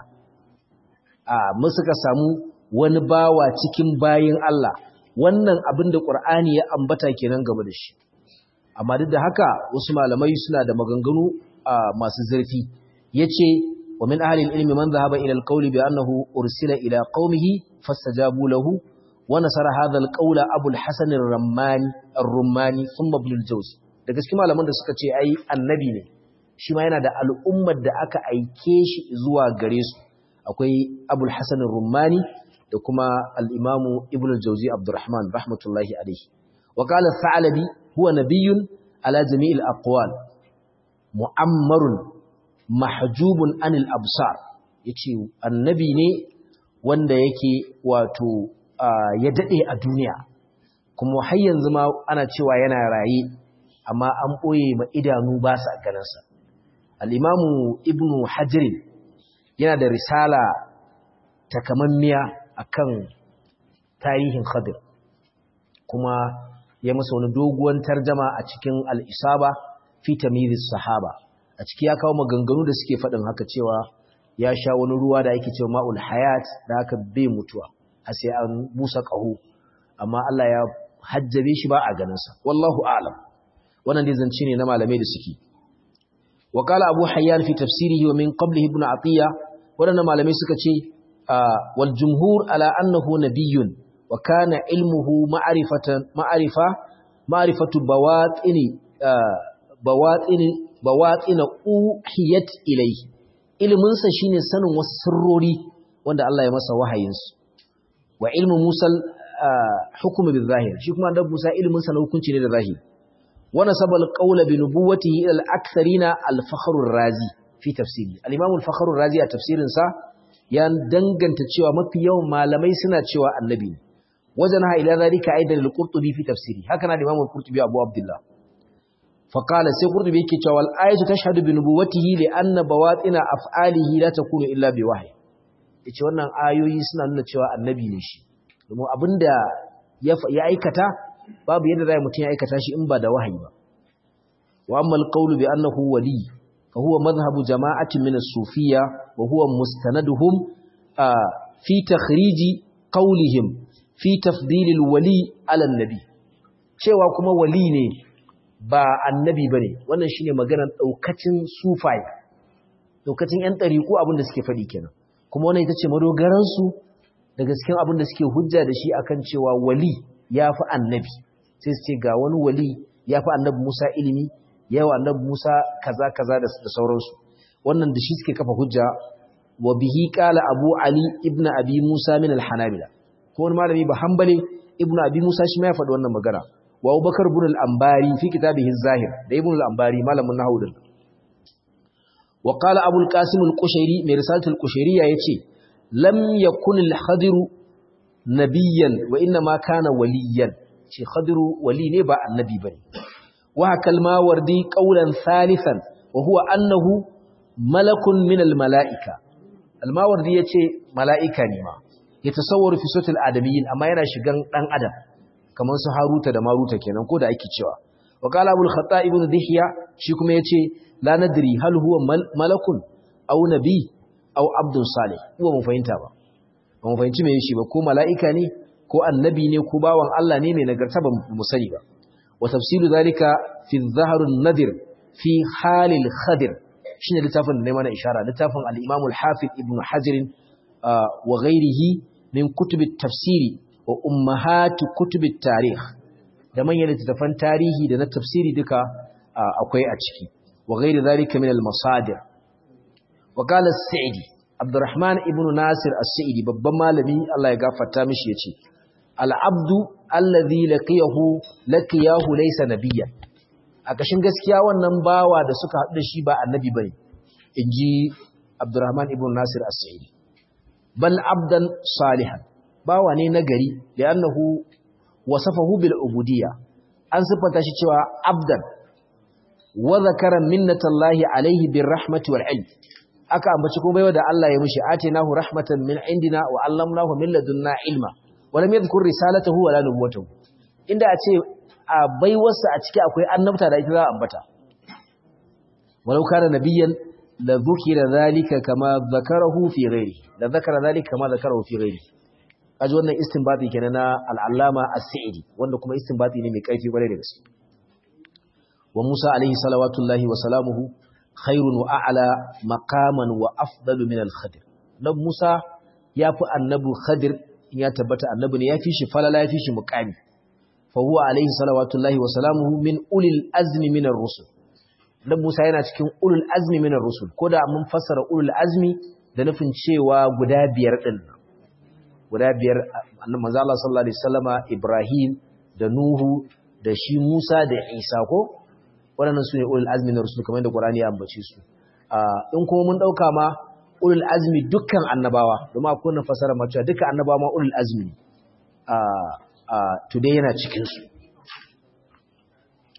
a mu suka samu wani bawa cikin bayin Allah wannan abinda qur'ani ya ambata kenan game da shi amma duk da haka wasu malamai suna da maganganu masu zurfi yace wa min ahli al-ilmi man dhahaba ila al-qawli bi annahu ursila ila qaumihi fastajabu lahu wa nasara hadha al-qawla Abu al-Hasan ar-Rammani ar-Rummani thumma Ibn al-Jawzi da gaskiya malaman da suka ce ai annabi ne shi ma yana da al'ummar da aka aike shi zuwa gare su akwai Abu al-Hasan ar-Rummani da kuma al-Imam Ibn al-Jawzi Abdurrahman rahmatullahi alayhi wa qala al-Thalabi هو نبي على جميع الأقوال مؤمر محجوب عن الأبصار yace annabi ne wanda yake wato ya dade a duniya kuma har yanzu ma ana cewa yana raye amma an ɓoye ma idanu ba sa ganinsa al'imamu ibnu hajjirin yana da risala takamammiya a kan tarihin khadir kuma ya masa wani doguwan tarjama a cikin al'isaba fi tamiris sahaba a ciki ya kawo maganganu da suke faɗin haka cewa ya sha wani ruwa da ake cewa ma'ul hayat da haka bai mutuwa a sai an busa ƙaho amma Allah ya hajjabe shi ba a ganinsa wallahu a'lam wannan dai zance ne na malamai da suke wa qala abu hayyan fi tafsirihi wa min qablihi ibn atiya wadannan malamai suka ce wal jumhur ala annahu nabiyyun wa kana ilmuhu ma'rifatan ma'rifa ma'rifatu bawatini bawatini bawatina uhiyat ilayhi ilmin sa shine sanin wasu sirrori wanda Allah ya masa wahayin su wa ilmu musal hukmu bil zahir shi kuma annabi Musa ilmin sa na hukunci ne da zahiri ونسب القول بنبوته إلى الأكثرين الفخر الرازي في تفسيره الإمام الفخر الرازي تفسير سا يان دنگن تشوى مفي يوم ما لمي سنة تشوى النبي وزنها إلى ذلك أيضا للقرطبي في تفسيره هكذا الإمام القرطبي أبو عبد الله فقال سي قرطبي كتشوى الآية تشهد بنبوته لأن بواطن أفعاله لا تكون إلا بوحي yace wannan ayoyi suna nuna cewa annabi ne shi domin abinda ya aikata babu yadda zai mutum ya aikata shi in ba da wahayi ba wa amma alqawlu bi annahu wali fa huwa madhhabu jama'atin min as-sufiyya wa huwa mustanaduhum fi takhriji qawlihim fi tafdil al-wali ala an-nabi cewa kuma wali ne ba annabi bane wannan shine maganar daukacin sufai daukacin yan dariku abin da suke fadi kenan kuma wannan ita ce madogaran su daga cikin abin da suke hujja da shi akan cewa wali ya fi annabi sai su ce ga wani wali ya fi annabi Musa ilimi yawa annabi Musa kaza kaza da sauransu wannan da shi suke kafa hujja wa bihi qala Abu Ali ibn Abi Musa min al-Hanabila ko wani malami ba hanbali ibn Abi Musa shi ma ya faɗi wannan magana wa Abubakar ibn al-Ambari fi kitabihi az-Zahir da ibn al-Ambari malamin nahwu din wa qala Abu al-Qasim al-Qushairi mai risalat al-Qushairi yace lam yakun al-Khadiru nabiyan wa inna ma kana waliyan shi khadiru wali ne ba annabi bane wa kalma wardi qawlan thalithan wa huwa annahu malakun min al malaika al mawardi yace malaika ne ma yatasawwaru fi sutul adamiyyin amma yana shigan dan adam kamar su haruta da maruta kenan ko da ake cewa wa qala abul khata ibn dihya shi kuma yace la nadri hal huwa malakun aw nabi aw abdun salih ko mun fahimta ba ba mu fahimci mai shi ba ko mala'ika ne ko annabi ne ko bawan Allah ne mai nagarta ba mu sani ba wa tafsilu zalika fi zaharun nadir fi halil khadir shine littafin da ne mana ishara littafin al-imam al-hafiz ibn hajar wa ghairihi min kutub tafsiri wa ummahat kutub tarikh da manyan littafan tarihi da na tafsiri duka akwai a ciki wa ghairi zalika min al-masadir wa qala as-sa'idi Abdurrahman ibn Nasir As-Sa'idi babban malami Allah ya gafarta mishi yace Al-abdu allazi laqiyahu laqiyahu laysa nabiyyan a kashin gaskiya wannan bawa da suka haɗu da shi ba annabi bane inji Abdurrahman ibn Nasir As-Sa'idi bal abdan salihan bawa ne nagari da annahu wasafahu bil ubudiyya an sifanta shi cewa abdan wa zakara minnatallahi alaihi bir rahmati wal ilm aka ambaci kuma baiwa da Allah ya mishi atinahu rahmatan min indina wa allamnahu min ladunna ilma wa lam yadhkur risalatahu wala nubuwatahu inda a ce a baiwarsa a ciki akwai annabta da ita za a ambata walau kana nabiyyan la dhukira dhalika kama dhakarahu fi ghairi la dhakara dhalika kama dhakarahu fi ghairi kaji wannan istinbati kenan na al-allama as-sa'idi wanda kuma istinbati ne mai kaifi kwarai da gaske wa Musa alaihi salawatullahi wa salamuhu khairun wa a'la maqaman wa afdalu min al-khadir nan Musa yafi annabi Khadir ya tabbata annabi ne yafi shi falala yafi shi muqami fa huwa alaihi salawatullahi wa salamuhu min ulil azmi min ar-rusul dan Musa yana cikin ulul azmi min ar-rusul koda mun fassara ulul azmi da nufin cewa guda biyar din guda biyar annabi manzo Allah sallallahu alaihi wasallama Ibrahim da Nuhu da shi Musa da Isa ko waɗannan su ne ulul azmi na rusul kamar yadda Qur'ani ya ambace su in kuma mun ɗauka ma ulul azmi dukkan annabawa domin akwai na fasara ma cewa dukkan annabawa ma ulul azmi today yana cikin su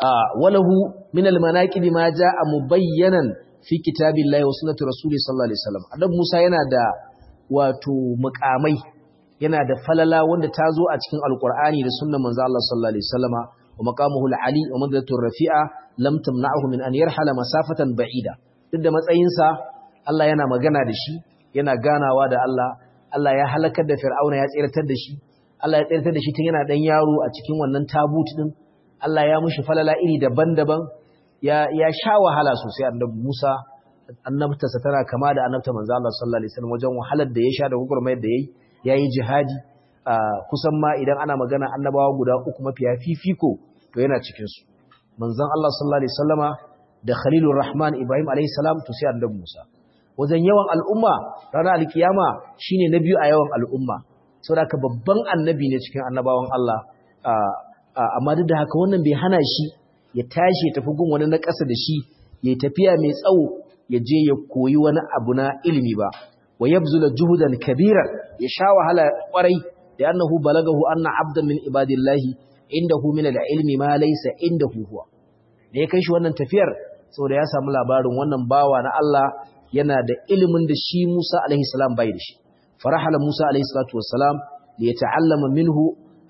walahu min al-manaqib ma jaa mubayyanan fi kitabillahi wa sunnati rasuli sallallahu alaihi wasallam annabi Musa yana da wato muqamai yana da falala wanda ta zo a cikin alqur'ani da sunnan manzo Allah sallallahu alaihi wasallama wa maqamuhu al-ali wa madratu rafi'a lam tamna'hu min an yarhala masafatan ba'ida duk da matsayinsa Allah yana magana da shi yana ganawa da Allah Allah ya halakar da Fir'auna ya tsiratar da shi Allah ya tsiratar da shi tun yana dan yaro a cikin wannan tabut din Allah ya mushi falala iri daban-daban ya ya sha wahala sosai annabi Musa annabtarsa tana kama da annabta manzo Allah sallallahu alaihi wasallam wajen wahalar da ya sha da gurgurmayar da yayi yayi jihadi kusan ma idan ana magana annabawa guda uku mafiya fifiko to yana cikin su manzon Allah sallallahu alaihi wasallama da Khalilur Rahman Ibrahim alaihi salam to sai annabi Musa wajen yawan al'umma ranar alkiyama shine na biyu a yawan al'umma saboda babban annabi ne cikin annabawan Allah amma duk da haka wannan bai hana shi ya tashi ya tafi gun wani na ƙasa da shi ya tafiya mai tsawo ya je ya koyi wani abu na ilimi ba wa yabzula juhudan kabiran ya sha wahala kwarai da annahu balagahu anna abdan min ibadillahi indahu min al-ilmi ma laysa indahu huwa da ya kai shi wannan tafiyar saboda ya samu labarin wannan bawa na Allah yana da ilimin da shi Musa alaihi salam bai da shi farahala Musa alaihi salatu wassalam li yata'allama minhu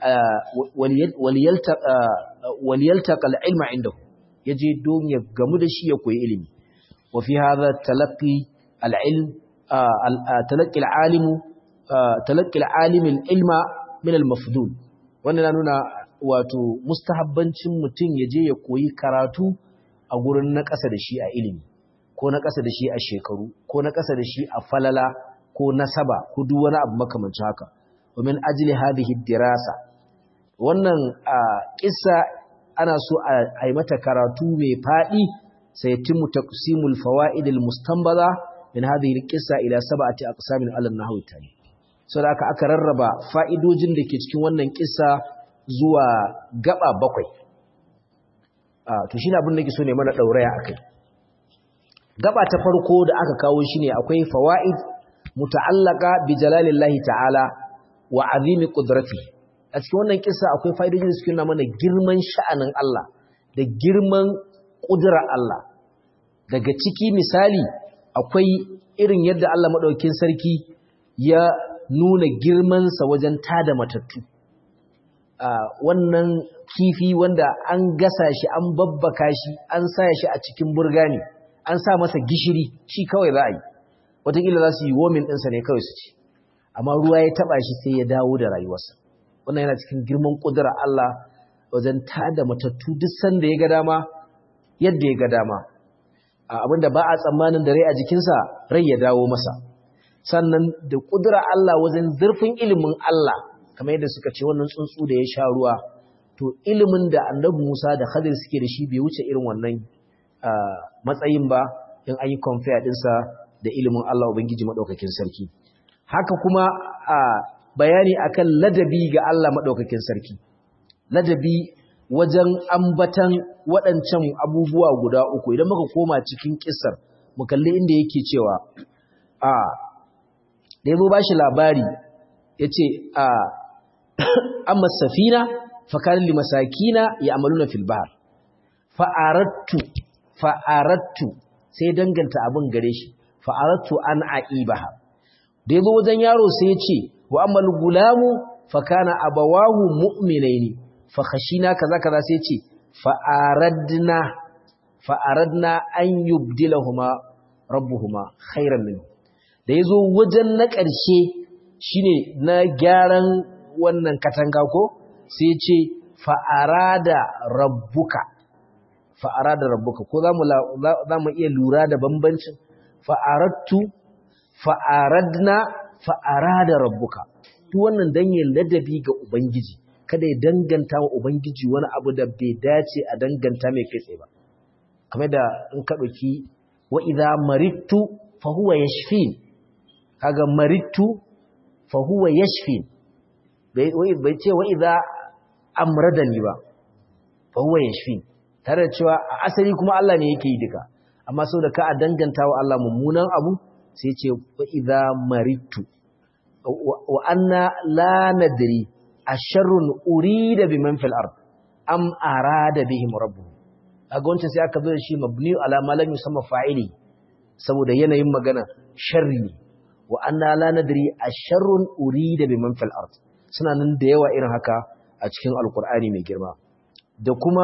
waliyaltaqa al-ilma indahu yaje don ya gamu da shi ya koyi ilimi wa fi hadha talaqqi al-ilm talaqqi al-alim talaqqi al-alim al-ilma min al-mafdul wannan na nuna wato mustahabbancin mutum yaje ya koyi karatu a gurin na ƙasa da shi a ilimi ko na ƙasa da shi a shekaru ko na ƙasa da shi a falala ko nasaba ko duk wani abu makamancin haka wa min ajli hadhihi dirasa wannan kissa ana so a yi mata karatu mai faɗi sai timu taqsimul fawaid al mustanbaza min hadhihi al qissa ila sab'ati aqsamin ala nahwi tani saboda aka aka rarraba fa'idojin da ke cikin wannan kissa zuwa gaba bakwai to shine abin da ke so ne mana dauraya akai gaba ta farko da aka kawo shine akwai fawaid muta'allaqa bi jalalillahi ta'ala wa azimi qudratihi a cikin wannan kisa akwai fa'idojin da suke nuna mana girman sha'anin Allah da girman ƙudurar Allah daga ciki misali akwai irin yadda Allah maɗaukin sarki ya nuna girmansa wajen tada matattu wannan kifi wanda an gasa shi an babbaka shi an sa shi a cikin burgani an sa masa gishiri shi kawai za a yi wataƙila za su yi womin ɗinsa ne kawai su ci amma ruwa ya taɓa shi sai ya dawo da rayuwarsa wannan yana cikin girman ƙudurar Allah wajen tada matattu duk sanda ya ga dama yadda ya ga dama abinda ba a tsammanin da rai a jikinsa rai ya dawo masa sannan da ƙudurar Allah wajen zurfin ilimin Allah kamar yadda suka ce wannan tsuntsu da ya sha ruwa to ilimin da annabi Musa da Khadir suke da shi bai wuce irin wannan matsayin ba in an yi compare ɗinsa da ilimin Allah Ubangiji maɗaukakin sarki haka kuma a bayani akan ladabi ga Allah maɗaukakin sarki ladabi wajen ambatan waɗancan abubuwa guda uku idan muka koma cikin kisar mu kalli inda yake cewa a da yabo bashi labari yace a amma safina fa kana li masakina ya'maluna fil bahr fa aradtu fa aradtu sai danganta abin gare shi fa aradtu an aibaha da yabo wajen yaro sai ya ce wa ammal gulamu fa kana abawahu mu'minaini fa khashina kaza kaza sai ce fa aradna fa aradna an yubdilahuma rabbuhuma khairan min da yazo wajen na ƙarshe shine na gyaran wannan katanga ko sai ce fa arada rabbuka fa arada rabbuka ko zamu zamu iya lura da bambancin fa aradtu fa aradna fa arada rabbuka duk wannan dan yin ladabi ga ubangiji kada ya danganta wa ubangiji wani abu da bai dace a danganta mai kai ba kamar da in ka dauki wa idza maridtu fa huwa yashfin kaga maridtu fa huwa yashfin bai bai ce wa idza amradani ba fa huwa yashfin tare da cewa a asali kuma Allah ne yake yi duka amma saboda ka a danganta wa Allah mummunan abu sai ce wa idza maridtu wa anna la nadri asharrun urida biman fil ard am arada bihim rabbuhum kaga wancan sai aka zo da shi mabni ala ma lam yusamma fa'ili saboda yanayin magana sharri ne wa anna la nadri asharrun urida biman fil ard suna nan da yawa irin haka a cikin alqur'ani mai girma da kuma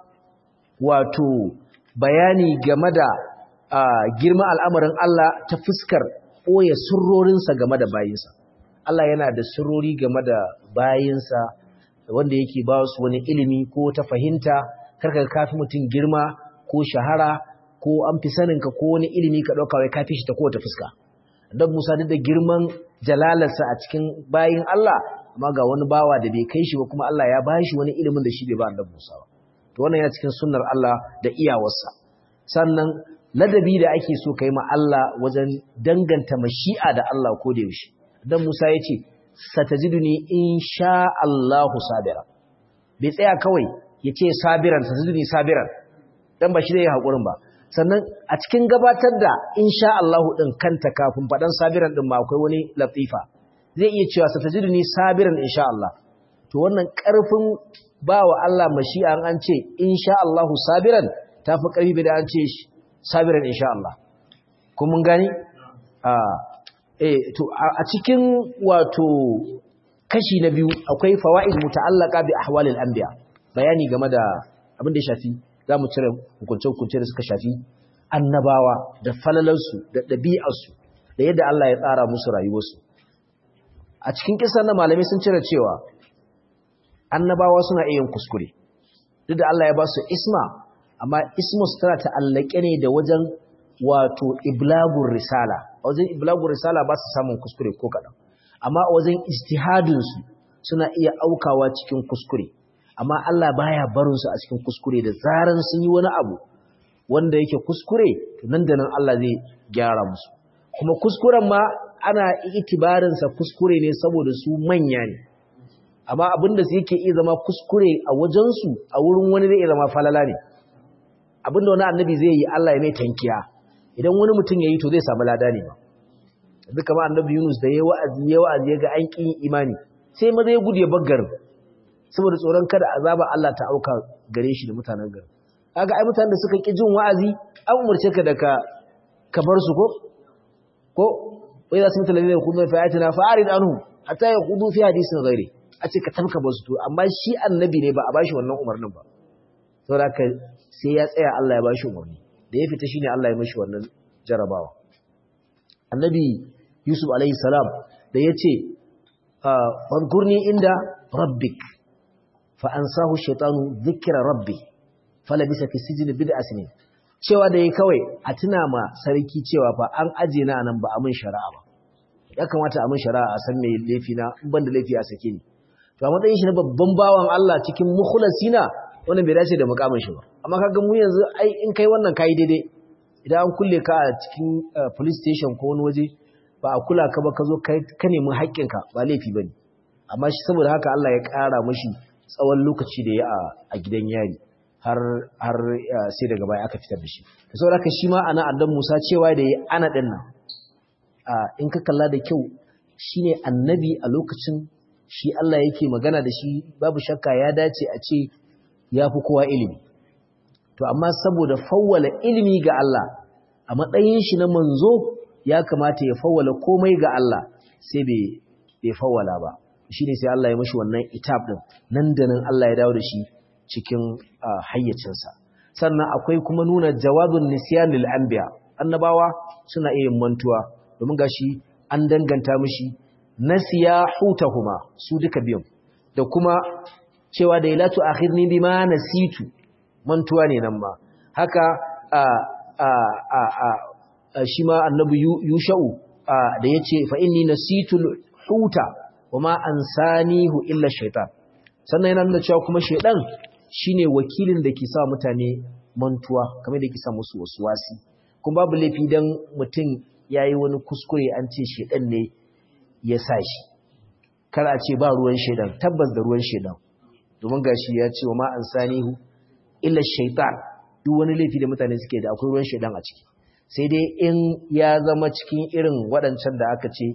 wato bayani game da girma al'amarin Allah ta fuskar ɓoye sirrorinsa game da bayinsa. Allah yana da sirrori game da bayinsa wanda yake ba su wani ilimi ko ta fahimta, karka kafi mutum girma ko shahara ko an fi saninka ko wani ilimi ka ɗauka wai kafi shi ta kowace fuska. Don Musa duk da girman jalalarsa a cikin bayin Allah, amma ga wani bawa da bai kai shi ba kuma Allah ya ba shi wani ilimin da shi bai ba annabi Musa ba. To wannan yana cikin sunnar Allah da iyawarsa. Sannan ladabi da ake so kai ma Allah wajen danganta mashi'a da Allah ko da yaushe dan Musa yace satajiduni insha Allahu sabira bai tsaya kawai yace sabiran satajiduni sabiran dan ba shi da hakurin ba sannan a cikin gabatar da insha Allahu din kanta kafin fadan sabiran din ma akwai wani latifa zai iya cewa satajiduni sabiran insha Allah to wannan karfin bawa Allah mashi'a an ce insha Allahu sabiran tafi karfi da an ce sabiran insha Allah kun mun gani a eh to a cikin wato kashi na biyu akwai fawaid muta'allaqa bi ahwalil anbiya bayani game da abin da ya shafi zamu cire hukuncin hukunce da suka shafi annabawa da falalansu da dabi'arsu da yadda Allah ya tsara musu rayuwarsu a cikin kisan na malamai sun cire cewa annabawa suna iya yin kuskure duk da Allah ya ba su isma amma ismus tana ta'allake ne da wajen wato iblagur risala wajen iblagur risala ba su samun kuskure ko kaɗan amma a wajen ijtihadinsu suna iya aukawa cikin kuskure amma Allah baya barinsu a cikin kuskure da zaran sun yi wani abu wanda yake kuskure nan da nan Allah zai gyara musu kuma kuskuren ma ana itibarinsa kuskure ne saboda su manya ne amma abinda su yake iya zama kuskure a wajensu a wurin wani zai iya zama falala ne abinda wani annabi zai yi Allah ya mai tankiya idan wani mutum ya yi to zai samu lada ne ba duk kama annabi Yunus da ya wa'azi ya wa'azi ya ga an ƙin imani sai maza ya gudu ya baggar saboda tsoron kada azaba Allah ta auka gare shi da mutanen garin kaga ai mutanen da suka ƙi jin wa'azi an umarce ka da ka ka bar su ko ko wai za su mutane da kudu fi ayatina fa arid anhum hatta yaqudu fi hadisin ghairi a ce ka tamka ba su to amma shi annabi ne ba a bashi wannan umarnin ba saboda haka sai ya tsaya Allah ya bashi umarni da ya fita shine Allah ya mishi wannan jarabawa annabi Yusuf alaihi salam da yace fadkurni inda rabbik fa ansahu shaytanu dhikra rabbi falabisa fi sijni bid'a sinin cewa da yayi kawai a tuna ma sarki cewa fa an aje na nan ba a mun shari'a ba ya kamata a mun shari'a a san me laifi na in ban da laifi a sake ni to a matsayin shi na babban bawan Allah cikin mukhlasina wannan bai dace da mukamin shi ba amma kaga mu yanzu ai in kai wannan kai daidai idan an kulle ka a cikin police station ko wani waje ba a kula ka ba ka zo ka nemi haƙƙinka ba laifi bane amma shi saboda haka Allah ya ƙara mashi tsawon lokaci da ya a gidan yari har har sai daga baya aka fitar da shi saboda haka shi ma ana addan Musa cewa da ya ana din nan in ka kalla da kyau shine annabi a lokacin shi Allah yake magana da shi babu shakka ya dace a ce ya fi kowa ilimi to amma saboda fawwala ilimi ga Allah a matsayin shi na manzo ya kamata ya fawwala komai ga Allah sai bai fawwala ba shi ne sai Allah ya mashi wannan itab din nan da nan Allah ya dawo da shi cikin hayyacinsa sannan akwai kuma nuna jawabin nisyan lil anbiya annabawa suna iya mantuwa domin gashi an danganta mishi nasiya hutahuma su duka biyun da kuma cewa da ilatu akhirni bima nasitu mantuwa ne nan ma haka a a a a shi ma annabi yusha'u da yace fa inni nasitu huta wama ansanihu illa shaytan sannan yana nuna cewa kuma shaydan shine wakilin da ke sa mutane mantuwa kamar da ke sa musu wasi. kuma babu laifi dan mutum yayi wani kuskure an ce shaydan ne ya sa shi kar a ce ba ruwan shaydan tabbas da ruwan shaydan domin gashi ya ce wama ansanihu illa shaytan duk wani laifi da mutane suke da akwai ruwan shaydan a ciki sai dai in ya zama cikin irin waɗancan da aka ce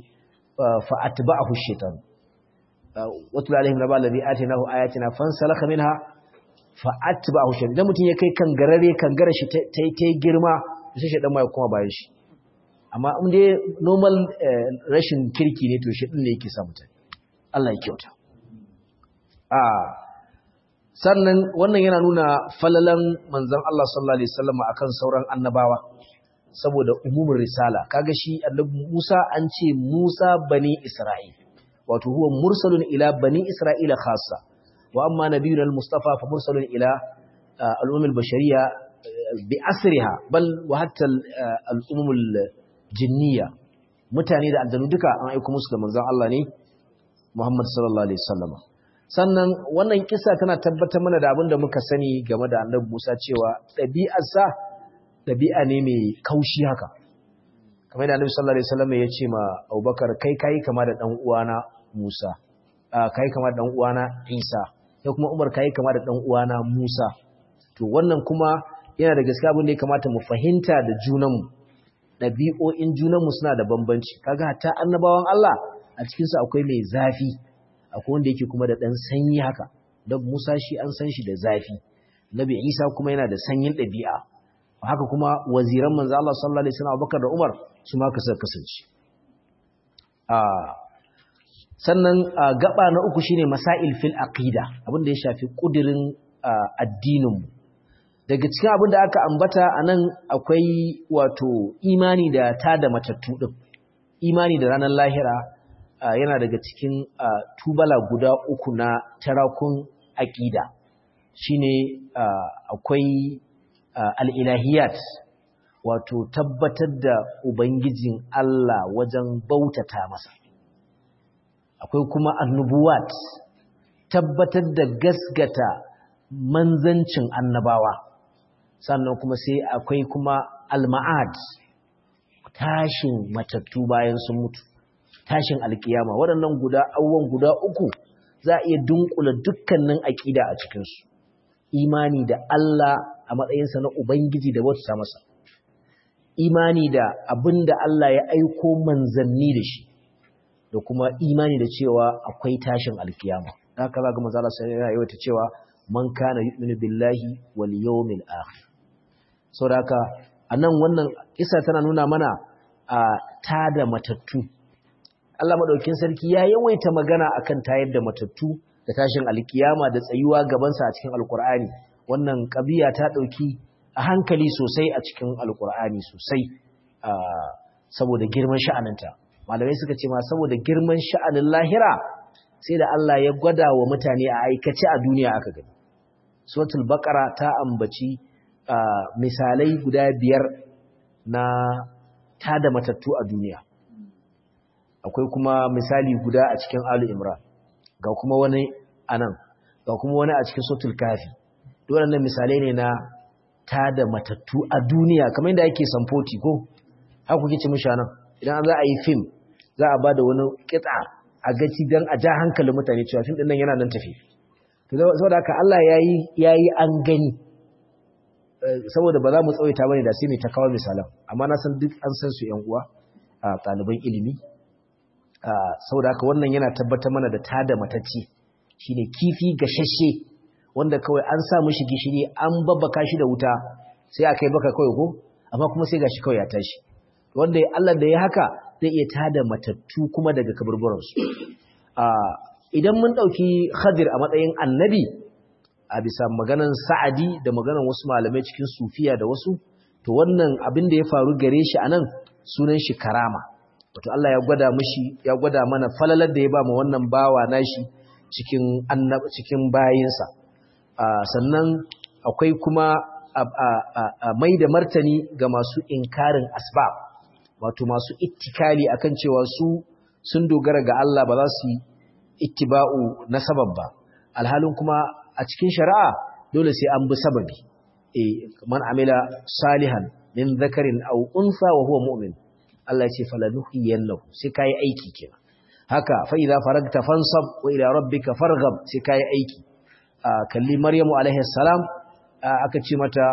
فأتبعه الشيطان واتل عليهم نبأ الذي آتيناه آياتنا فانسلخ منها fa atba'ahu shaytan idan mutum ya kai kangarare kangara shi ta ta girma sai shaytan ma ya kuma bayan shi amma in dai normal rashin kirki ne to shaytan ne yake sa mutum Allah ya kyauta a sannan wannan yana nuna falalan manzon Allah sallallahu alaihi wasallam akan sauran annabawa saboda umumin risala kaga shi annabi Musa an ce Musa bani Isra'il wato huwa mursalun ila bani Isra'ila khassa wa amma nabiyuna al-mustafa fa mursalun ila al-umam al-bashariyya bi asriha bal wa hatta al-umam al-jinniyya mutane da aljanu duka an aika musu da manzon Allah ne Muhammad sallallahu alaihi wasallam sannan wannan kisa tana tabbatar mana da abin da muka sani game da annabi Musa cewa ɗabi'arsa ɗabi'a ne mai kaushi haka kamar da annabi sallallahu alaihi wasallam ya ce ma Abubakar kai kai kama da dan uwana Musa kai kama da dan uwana Isa sai kuma Umar kai kama da dan uwana Musa to wannan kuma yana da gaskiya abin da ya kamata mu fahimta da junanmu ɗabi'o'in junanmu suna da bambanci kaga hatta annabawan Allah a cikin su akwai mai zafi akwai wanda yake kuma da dan sanyi haka dan Musa shi an san shi da zafi Nabi Isa kuma yana da sanyin ɗabi'a haka kuma waziran manzo Allah sallallahu alaihi wasallam Abubakar da Umar su ma kasa kasance a sannan gaba na uku shine masail fil aqida abinda ya shafi kudirin addinin mu daga cikin abin da aka ambata anan akwai wato imani da ta da matattu din imani da ranar lahira yana daga cikin tubala guda uku na tarakun aqida shine akwai al'ilahiyat wato tabbatar da Ubangijin Allah wajen bautata masa. Akwai kuma annubuwat tabbatar da gasgata manzancin annabawa. Sannan kuma sai akwai kuma alma'ad tashin matattu bayan sun mutu, tashin alkiyama. Waɗannan guda awon guda uku za a iya dunkula dukkanin aƙida a cikinsu. Imani da Allah a matsayinsa na Ubangiji da bauta masa, imani da abin da Allah ya aiko manzanni da shi, da kuma imani da cewa akwai tashin alkiyama. Haka za ga mazala sai yana yawata cewa man kana yu'minu billahi wal yawmil akhir. Saboda haka anan wannan isa tana nuna mana a tada matattu. Allah madaukin sarki ya yawaita magana akan tayar da matattu da tashin alkiyama da tsayuwa gabansa a cikin alkur'ani wannan ƙabiya ta ɗauki a hankali sosai a cikin alkur'ani sosai saboda girman sha'aninta malamai suka ce ma saboda girman sha'anin lahira sai da Allah ya gwada wa mutane a aikace a duniya aka gani suratul baqara ta ambaci misalai guda biyar na tada matattu a duniya akwai kuma misali guda a cikin alu imran ga kuma wani anan ga kuma wani a cikin suratul kafi waɗannan misalai ne na tada matattu a duniya kamar yadda ake samfoti ko haka kuke ci mishi nan idan za a yi fim za a bada wani kitsa a gaci dan a ja hankalin mutane cewa fim din nan yana nan tafi to saboda haka Allah yayi yayi an gani saboda ba za mu tsawaita bane da sai mai ta kawo misalan amma na san duk an san su yan uwa a ɗaliban ilimi saboda haka wannan yana tabbatar mana da tada matacce shine kifi gashashe wanda kawai an sa mishi gishiri an babbaka shi da wuta sai aka yi baka kawai ko amma kuma sai gashi kawai ya tashi wanda Allah da ya haka zai iya tada matattu kuma daga kaburburansu idan mun ɗauki Khadir a matsayin annabi a bisa maganan Sa'adi da maganan wasu malamai cikin Sufiya da wasu to wannan abin da ya faru gare shi anan sunan shi karama wato Allah ya gwada mishi ya gwada mana falalar da ya ba mu wannan bawa nashi cikin annab cikin bayinsa sannan akwai kuma mai da martani ga masu inkarin asbab wato masu ittikali akan cewa su sun dogara ga Allah ba za su yi ittiba'u na sabab ba alhalin kuma a cikin shari'a dole sai an bi sababi eh man amila salihan min zakarin aw unsa wa huwa mu'min Allah ya ce falanuhiyannahu sai kai aiki kenan haka fa idza faragta fansab wa ila rabbika farghab sai kai aiki kalli maryamu alaihi salam aka ce mata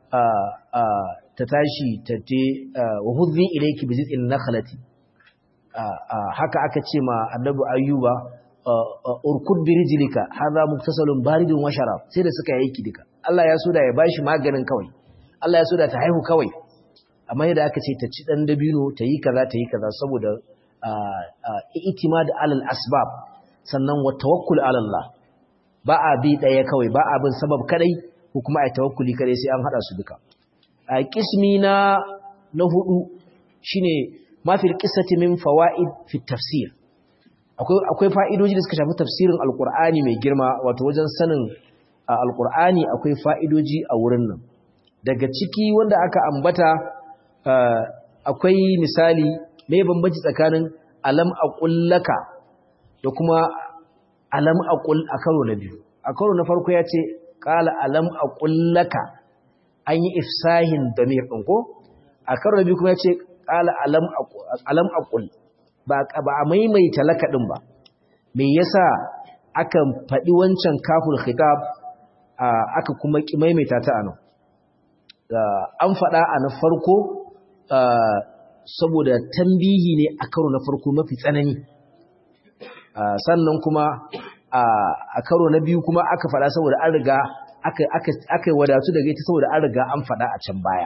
ta tashi ta te wa hudhi ilayki bi zit'in nakhlati haka aka ce ma annabi ayyuba urkud bi rijlika hadha muktasalun baridun wa sharab sai da suka yi duka Allah ya so da ya bashi maganin kawai Allah ya so da ta haihu kawai amma yadda aka ce ta ci dan dabino ta yi kaza ta yi kaza saboda i'timad alal asbab sannan wa tawakkul ala Allah ba a bi daya kawai ba a bin sabab kadai ko kuma ai tawakkuli kadai sai an hada su duka a kismi na na hudu shine ma fil qissati min fawaid fi tafsir akwai akwai fa'idoji da suka shafi tafsirin alqur'ani mai girma wato wajen sanin alqur'ani akwai fa'idoji a wurin nan daga ciki wanda aka ambata akwai misali me bambanci tsakanin alam aqullaka da kuma alam aqul a karo na biyu a karo na farko ya ce qala alam aqullaka an yi ifsahin damir din ko a karo na biyu kuma ya ce qala alam alam aqul ba ba a maimaita laka din ba me yasa aka faɗi wancan kaful khitab aka kuma ki maimaita ta anan an faɗa a na farko saboda tambihi ne a karo na farko mafi tsanani sannan kuma a karo na biyu kuma aka faɗa saboda an riga aka yi wadatu daga ita saboda an riga an faɗa a can baya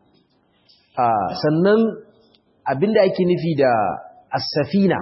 sannan abinda ake nufi da asafina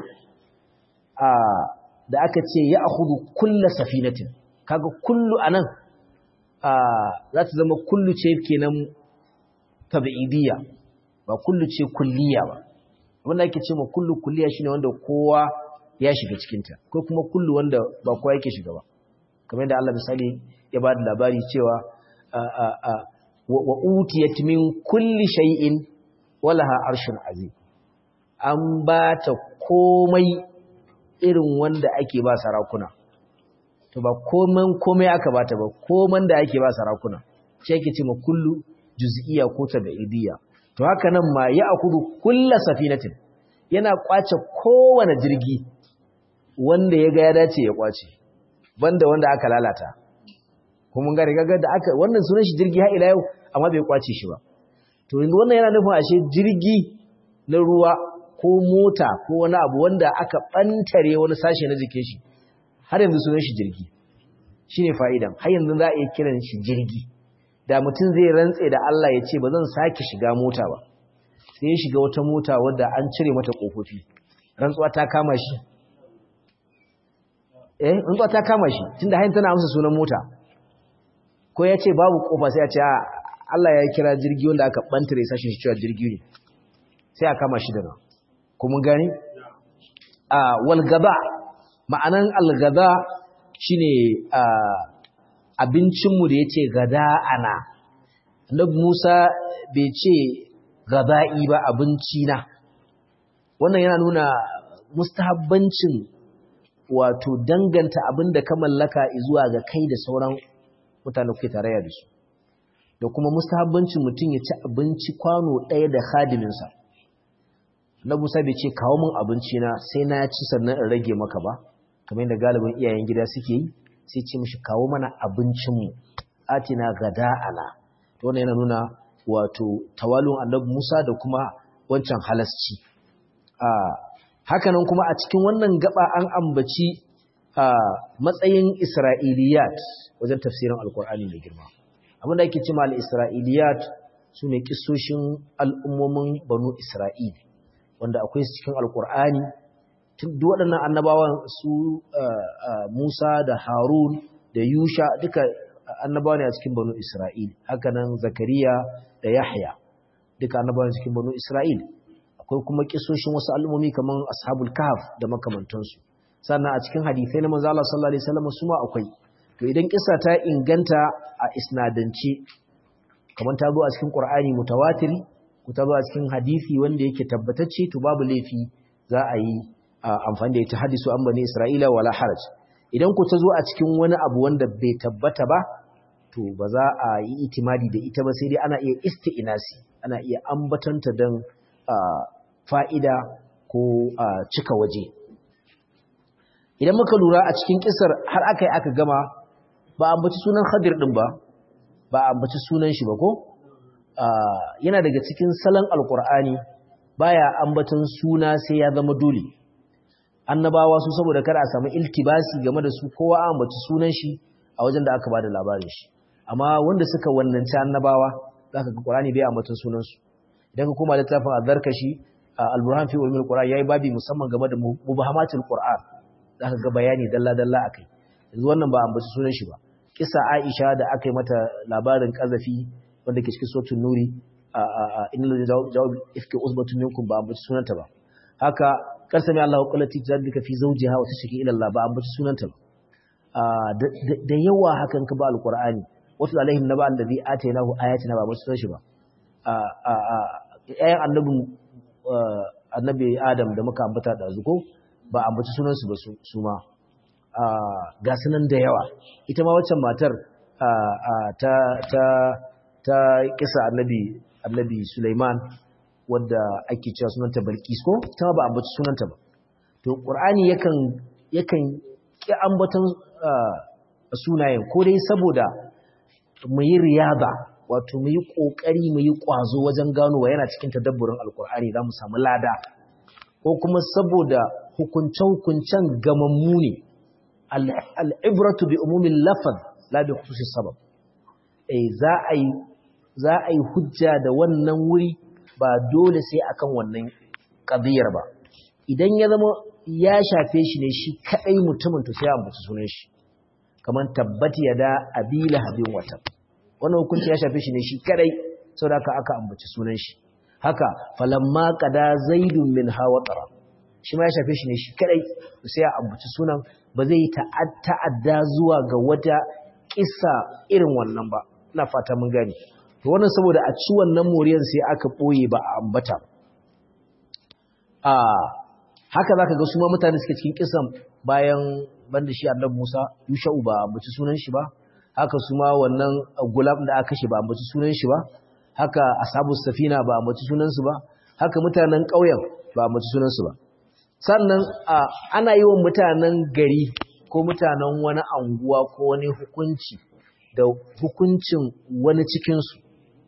da aka ce ya ahudu kulla safinatin kaga kullu anan za ta zama kullu ce kenan tabi'idiyya ba kullu ce kulliya ba wanda ake ce ma kullu kulliya shine wanda kowa ya shiga cikinta ko kuma kullu wanda ba kowa yake shiga ba kamar yadda Allah misali ya ba da labari cewa wa utiyat min kulli shay'in walaha arshun azim an ba ta komai irin wanda ake ba sarakuna to ba komai komai aka bata ba koman da ake ba sarakuna shi yake ce ma kullu juz'iyya ko tabi'idiyya to haka nan ma ya akudu kulla safinatin yana kwace kowane jirgi wanda ya ga ya dace ya kwace banda wanda aka lalata kuma ga riga da aka wannan sunan shi jirgi har ila yau amma bai kwace shi ba to yanzu wannan yana nufin ashe jirgi na ruwa ko mota ko wani abu wanda aka bantare wani sashe na jikin shi har yanzu sunan shi jirgi shine fa'idan har yanzu za a iya kiran shi jirgi da mutum zai rantse da Allah ya ce ba zan sake shiga mota ba sai ya shiga wata mota wadda an cire mata kofofi rantsuwa ta kama shi eh rantsuwa ta kama shi tunda hayin tana amsa sunan mota ko ya ce babu kofa sai ya ce Allah ya kira jirgi wanda aka bantare sashin shi cewa jirgi ne sai a kama shi da nan kuma gani a walgaba ma'anan algaba shine a abincinmu da ya ce gada ana annabi Musa bai ce gada'i ba abinci na wannan yana nuna mustahabbancin wato danganta abin da ka mallaka zuwa ga kai da sauran mutane kuke tarayya da su da kuma mustahabbancin mutum ya ci abinci kwano ɗaya da khadiminsa na Musa bai ce kawo min abinci na sai na ci sannan in rage maka ba kamar yadda galibin iyayen gida suke yi sai ce mishi kawo mana abincinmu atina gada'ana to wannan yana nuna wato tawalun annabi Musa da kuma wancan halasci a hakanan kuma a cikin wannan gaba an ambaci a matsayin Isra'iliyat wajen tafsirin Alkur'ani mai girma abinda ake cewa al-Isra'iliyat sune kissoshin al'ummomin Banu Isra'il wanda akwai su cikin Alkur'ani duk waɗannan annabawan su Musa da Harun da Yusha duka annabawa ne a cikin banu Isra'il haka nan Zakariya da Yahya duka annabawa ne cikin banu Isra'il akwai kuma kisoshin wasu al'ummomi kaman ashabul kahf da makamantansu sannan a cikin hadisai na manzo Allah sallallahu alaihi wasallam su ma akwai to idan kissa ta inganta a isnadance kaman ta zo a cikin Qur'ani mutawatiri ko ta zo a cikin hadisi wanda yake tabbatacce to babu laifi za a yi amfani da ita hadisu an bani Isra'ila wala haraj idan ku ta zo a cikin wani abu wanda bai tabbata ba to ba za a yi itimadi da ita ba sai dai ana iya isti'inasi ana iya ambatanta don fa'ida ko cika waje idan muka lura a cikin kisar har aka yi aka gama ba a ambaci sunan hadir ɗin ba ba a ambaci sunan shi ba ko yana daga cikin salon alkur'ani baya ambatan suna sai ya zama dole annabawa su saboda kada a samu iltibasi game da su kowa an ambaci sunan shi a wajen da aka bada labarin shi amma wanda suka wannanci annabawa zaka ga Qur'ani bai ambaton sunan su idan ka koma littafin Azarkashi Al-Burhan fi ulumul Qur'an yayi babi musamman game da mubahamatul Qur'an zaka ga bayani dalla dalla akai yanzu wannan ba ambaci sunan shi ba kisa Aisha da aka yi mata labarin kazafi wanda ke cikin suratul Nuri innal jawab ifki usbatun minkum ba ambaci sunanta ba haka karsami Allah qulati tadika fi zawjiha wa tashki ila Allah ba ambaci sunanta ba da yawa hakan ka ba alqur'ani wasu alaihim naba allazi atainahu ayatina ba ambaci sunan shi ba ayan annabi annabi Adam da muka ambata da zuko ba ambaci sunan su ba su ma ga sunan da yawa ita ma waccan matar ta ta ta kisa annabi annabi Sulaiman wadda ake cewa sunanta Balkis ko ta ba ambaci sunanta ba to Qur'ani yakan yakan ki ambaton sunayen ko dai saboda mu yi riyaba wato mu yi kokari mu yi kwazo wajen ganowa yana cikin tadabburin alkur'ani za mu samu lada ko kuma saboda hukunce-hukuncen gamammu ne al'ibratu bi umumin lafaz la bi khususis sabab eh za a yi za a yi hujja da wannan wuri ba dole sai akan wannan qadiyar ba idan ya zama ya shafe shi ne shi kadai mutumin to sai a ambaci sunan shi kamar tabbati yada abila habin wata wannan hukunci ya shafe shi ne shi kadai saboda haka aka ambaci sunan shi haka falamma qada zaidun min hawatara shi ma ya shafe shi ne shi kadai sai a ambaci sunan ba zai ta'adda zuwa ga wata kissa irin wannan ba ina fata mun gane to wannan saboda a ci wannan moriyar sai aka boye ba a ambata a haka zaka ga su ma mutane suke cikin kissan bayan banda shi annabi Musa Yusha'u ba ambaci sunan shi ba haka su ma wannan gulam da aka kashe ba ambaci sunan shi ba haka ashabu safina ba ambaci sunan su ba haka mutanen ƙauyen ba ambaci sunan su ba sannan ana yi wa mutanen gari ko mutanen wani anguwa ko wani hukunci da hukuncin wani cikinsu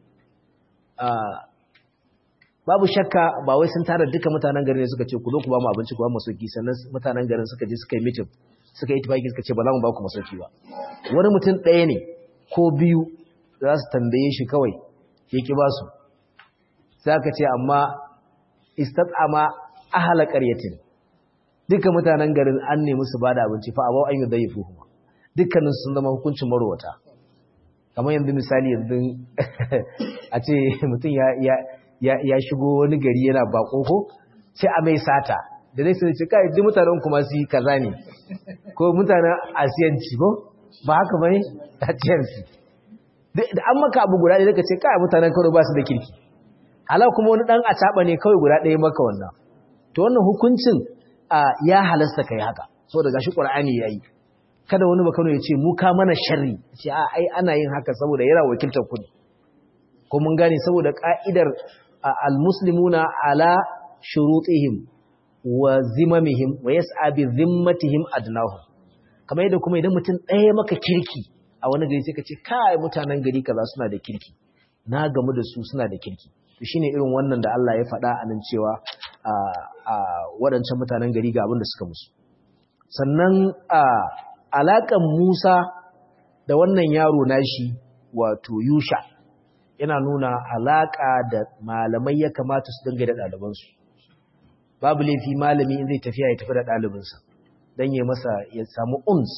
babu shakka ba wai sun tara duka mutanen gari ne suka ce ku zo ku ba mu abinci ku ba mu sauki sannan mutanen garin suka je suka yi mitin suka yi tafaki suka ce ba za mu ba ku masauki ba wani mutum ɗaya ne ko biyu za su tambaye shi kawai ya ki ba su sai aka ce amma istat'ama ahala qaryatin duka mutanen garin an nemi su bada abinci fa abau an yi daifu kuma dukkanin sun zama hukuncin marwata kamar yanzu misali yanzu a ce mutum ya ya shigo wani gari yana bako ko sai a mai sata da zai sai ce kai duk mutanen kuma su yi kaza ne ko mutanen asiyanci ko ba haka bane asiyanci da an maka abu guda ɗaya ka ce kai mutanen karo ba su da kirki hala kuma wani dan acaba ne kawai guda ɗaya maka wannan to wannan hukuncin ya halasta kai haka saboda gashi qur'ani yayi kada wani bakano ya ce mu ka mana sharri ce a ai ana yin haka saboda yana wakiltar ku ko mun gane saboda ka'idar almuslimuna ala shurutihim wa zimamihim wa yas'a bi zimmatihim adnahu kamar yadda kuma idan mutum ɗaya maka kirki a wani gari sai ka ce kai mutanen gari kaza suna da kirki na gamu da su suna da kirki to shine irin wannan da Allah ya faɗa a nan cewa a waɗancan mutanen gari ga abin da suka musu sannan a alaƙan Musa da wannan yaro nashi wato Yusha yana nuna alaƙa da malamai ya kamata su dinga da ɗalibansu babu laifi malami in zai tafiya ya tafi da ɗalibinsa don ya masa ya samu uns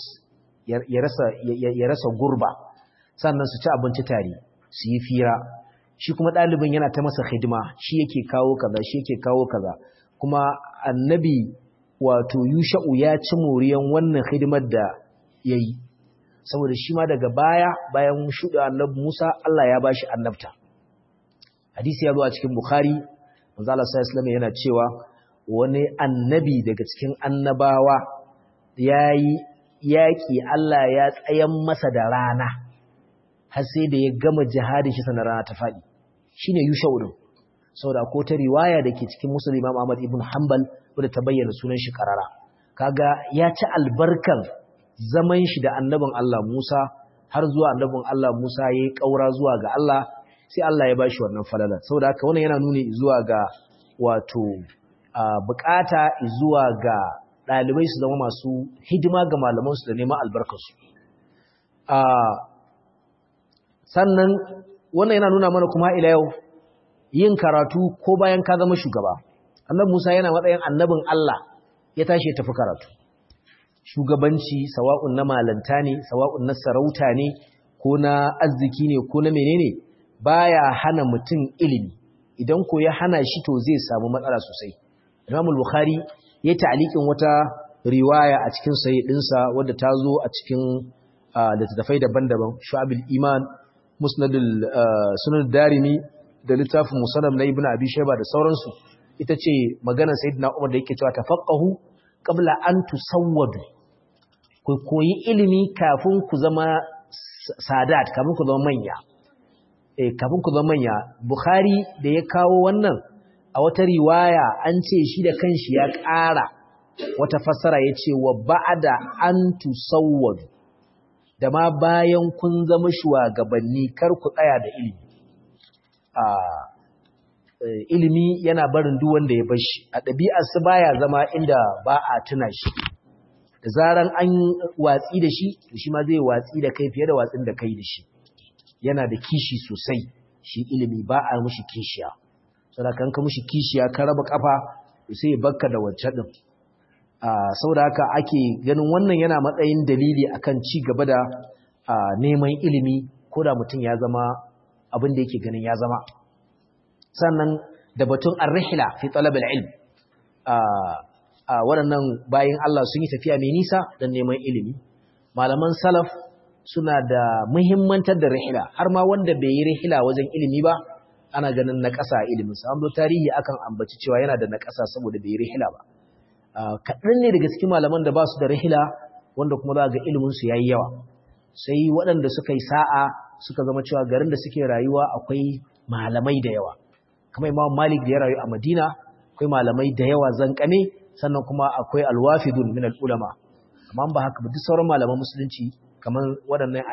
ya rasa gurba sannan su ci abinci tare su yi fira shi kuma ɗalibin yana ta masa hidima shi yake kawo kaza shi yake kawo kaza kuma annabi wato yusha'u ya ci moriyan wannan hidimar da ya yi saboda shi ma daga baya bayan shuɗe annabi musa allah ya bashi annabta hadisi ya zo a cikin bukhari manzo Allah sallallahu yana cewa wani annabi daga cikin annabawa yayi yaki Allah ya tsayan masa da rana har sai da ya gama jihadin shi sanar rana ta fadi shine yusha'u din saboda ko ta riwaya dake cikin muslim Imam Ahmad ibn Hanbal wanda ta bayyana sunan shi karara kaga ya ci albarkan zaman shi da annabin Allah Musa har zuwa annabin Allah Musa yayi kaura zuwa ga Allah sai Allah ya bashi wannan falala saboda haka wannan yana nuni zuwa ga wato bukata zuwa ga ɗalibai su zama masu hidima ga malamansu da neman albarkarsu sannan wannan yana nuna mana kuma ila yau yin karatu ko bayan ka zama shugaba annabi Musa yana matsayin annabin Allah ya tashi ya tafi karatu shugabanci sawa'un na malanta ne sawa'un na sarauta ne ko na arziki ne ko na menene baya hana mutum ilimi idan ko ya hana shi to zai samu matsala sosai Imam Bukhari ya ta'liqin wata riwaya a cikin sahih dinsa wadda ta zo a cikin littattafai daban-daban Shu'abul Iman Musnadul Sunan Darimi da littafin Musannad na Ibn Abi Shayba da sauransu ita ce maganar Sayyidina Umar da yake cewa tafaqahu qabla an tusawwadu ku koyi ilimi kafin ku zama sadat kafin ku zama manya eh kafin ku zama manya Bukhari da ya kawo wannan a wata riwaya an ce shi da kanshi ya ƙara wata fassara ya ce wa ba'ada an tusawwadu da ma bayan kun zama shugabanni kar ku tsaya da ilimi a ilimi yana barin duk wanda ya bashi a ɗabi'ar su baya zama inda ba a tuna shi da zaran an watsi da shi to shi ma zai watsi da kai fiye da watsin da kai da shi yana da kishi sosai shi ilimi ba a mushi kishiya saboda kan ka mushi kishiya ka raba kafa sai ya bakka da wacce din saboda haka ake ganin wannan yana matsayin dalili akan ci gaba da neman ilimi ko da mutum ya zama abin da yake ganin ya zama sannan da batun ar-rihla fi talab al-ilm waɗannan bayin Allah sun yi tafiya mai nisa don neman ilimi malaman salaf suna da muhimmantar da rihla har ma wanda bai yi rihla wajen ilimi ba ana ganin na ƙasa ilimin sa an tarihi akan ambaci cewa yana da na ƙasa saboda bai yi rihla ba kaɗan ne daga cikin malaman da ba su da rihila wanda kuma za ga iliminsu ya yi yawa sai waɗanda suka yi sa'a suka zama cewa garin da suke rayuwa akwai malamai da yawa kamar imam malik da ya rayu a madina akwai malamai da yawa zankane sannan kuma akwai alwafidun min al'ulama amma ba haka ba duk sauran malaman musulunci kamar waɗannan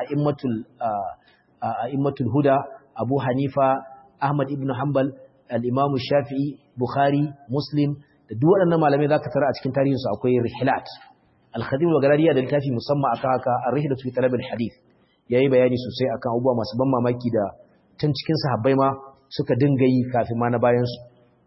a'immatul huda abu hanifa ahmad ibn hanbal al-imamu shafi'i bukhari muslim da duk waɗannan malamai za ka tara a cikin tarihinsu akwai rihilat al-khadim wa galariya da littafi musamman akan haka ar-rihilatu fi talab al-hadith yayi bayani sosai akan abubuwa masu ban mamaki da tun cikin sahabbai ma suka dinga yi kafin ma na bayan su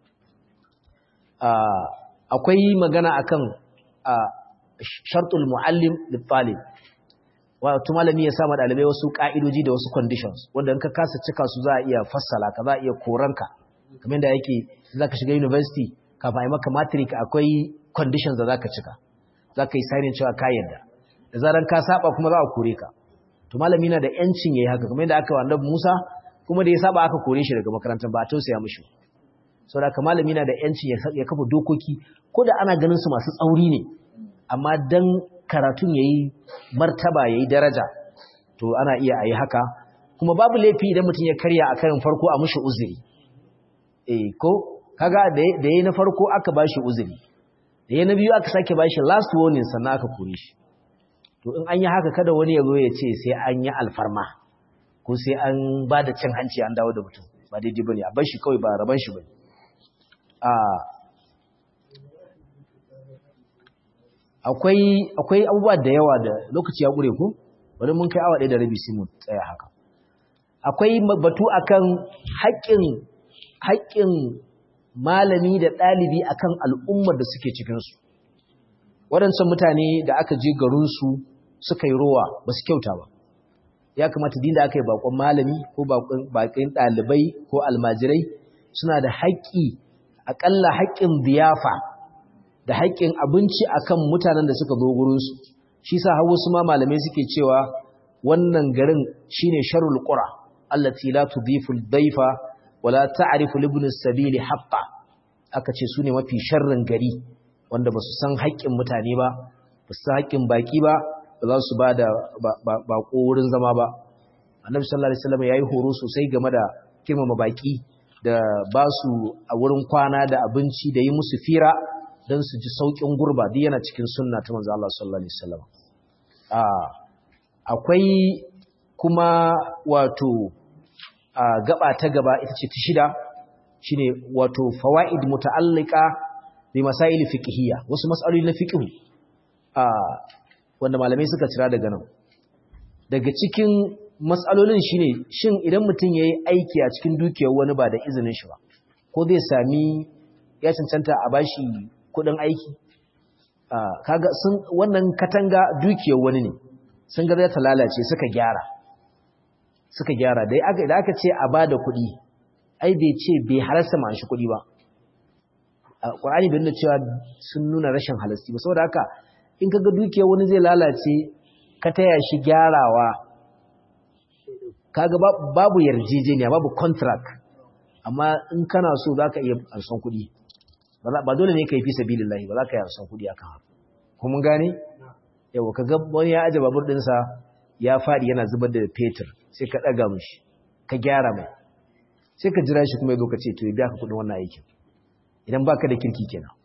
akwai magana akan shartul muallim lit-talib wato malami ya sa ma dalibai wasu ka'idoji da wasu conditions wanda in ka kasa cika su za a iya fassala ka za a iya koranka kamar da yake zaka shiga university kafin a yi maka matric akwai conditions da za ka cika za ka yi signing cewa ka yadda da zaran ka saba kuma za a kore ka to malami na da yancin ya yi haka kamar yadda aka wa annabi musa kuma da ya saba aka kore shi daga makarantar ba a tausaya mishi sau da malami na da yancin ya kafa dokoki ko da ana ganin su masu tsauri ne amma dan karatun ya yi martaba ya yi daraja to ana iya a yi haka kuma babu laifi idan mutum ya karya a karin farko a mushi uzuri eh ko kaga da yayi na farko aka bashi uzuri da yayi na biyu aka sake bashi last warning sannan aka kore shi to in an yi haka kada wani ya zo ya ce sai an yi alfarma ko sai an ba da cin hanci an dawo da mutum ba daidai bane a bar shi kawai ba raban shi bane a akwai akwai abubuwa da yawa da lokaci ya gure ku bari mun kai awa ɗaya da rabi sai mu tsaya haka akwai batu akan haƙƙin haƙƙin malami da ɗalibi akan al'ummar da suke cikinsu waɗancan mutane da aka je garinsu suka yi rowa ba su kyauta ba ya kamata din da aka yi bakon malami ko bakin ɗalibai ko almajirai suna da haƙƙi aƙalla haƙƙin biyafa da haƙƙin abinci akan mutanen da suka zo gurinsu shi sa hawa su ma malamai suke cewa wannan garin shine sharul qura allati la tudhifu al-dayfa wala ta'rifu libn as-sabili haqqa aka ce sune mafi sharrin gari wanda basu san haƙƙin mutane ba basu san haƙƙin baki ba ba za su bada bako wurin zama ba annabi sallallahu alaihi wasallam yayi horo sosai game da kirmama baki da ba su a wurin kwana da abinci da yi musu fira don su ji saukin gurba duk yana cikin sunna ta manzo Allah sallallahu alaihi wasallam akwai kuma wato a gaba ta gaba ita ce ta shida shine wato fawaid muta'allika bi masail fiqhiyya wasu mas'aloli na fiqh a wanda malamai suka cira daga nan daga cikin mas'alolin shine shin idan mutum yayi aiki a cikin dukiyar wani ba da izinin shi ba ko zai sami ya cancanta a bashi kudin aiki kaga sun wannan katanga dukiyar wani ne sun ga ta lalace suka gyara suka gyara dai aka idan aka ce a bada kuɗi ai bai ce bai halarsa ma shi kuɗi ba Qur'ani bai nuna cewa sun nuna rashin halarci ba saboda haka in kaga dukiyar wani zai lalace ka taya shi gyarawa kaga babu yarjejeniya babu contract amma in kana so zaka iya ansan kuɗi ba dole ne ka yi fi sabilillahi ba za ka yi ansan kuɗi akan haka kuma gane yau ka ga wani ya aje babur ɗinsa ya faɗi yana zubar da fetur sai ka ɗaga mishi ka gyara mai sai ka jira shi kuma ya zo ka ce to ya biya ka kuɗin wannan aikin idan baka da kirki kenan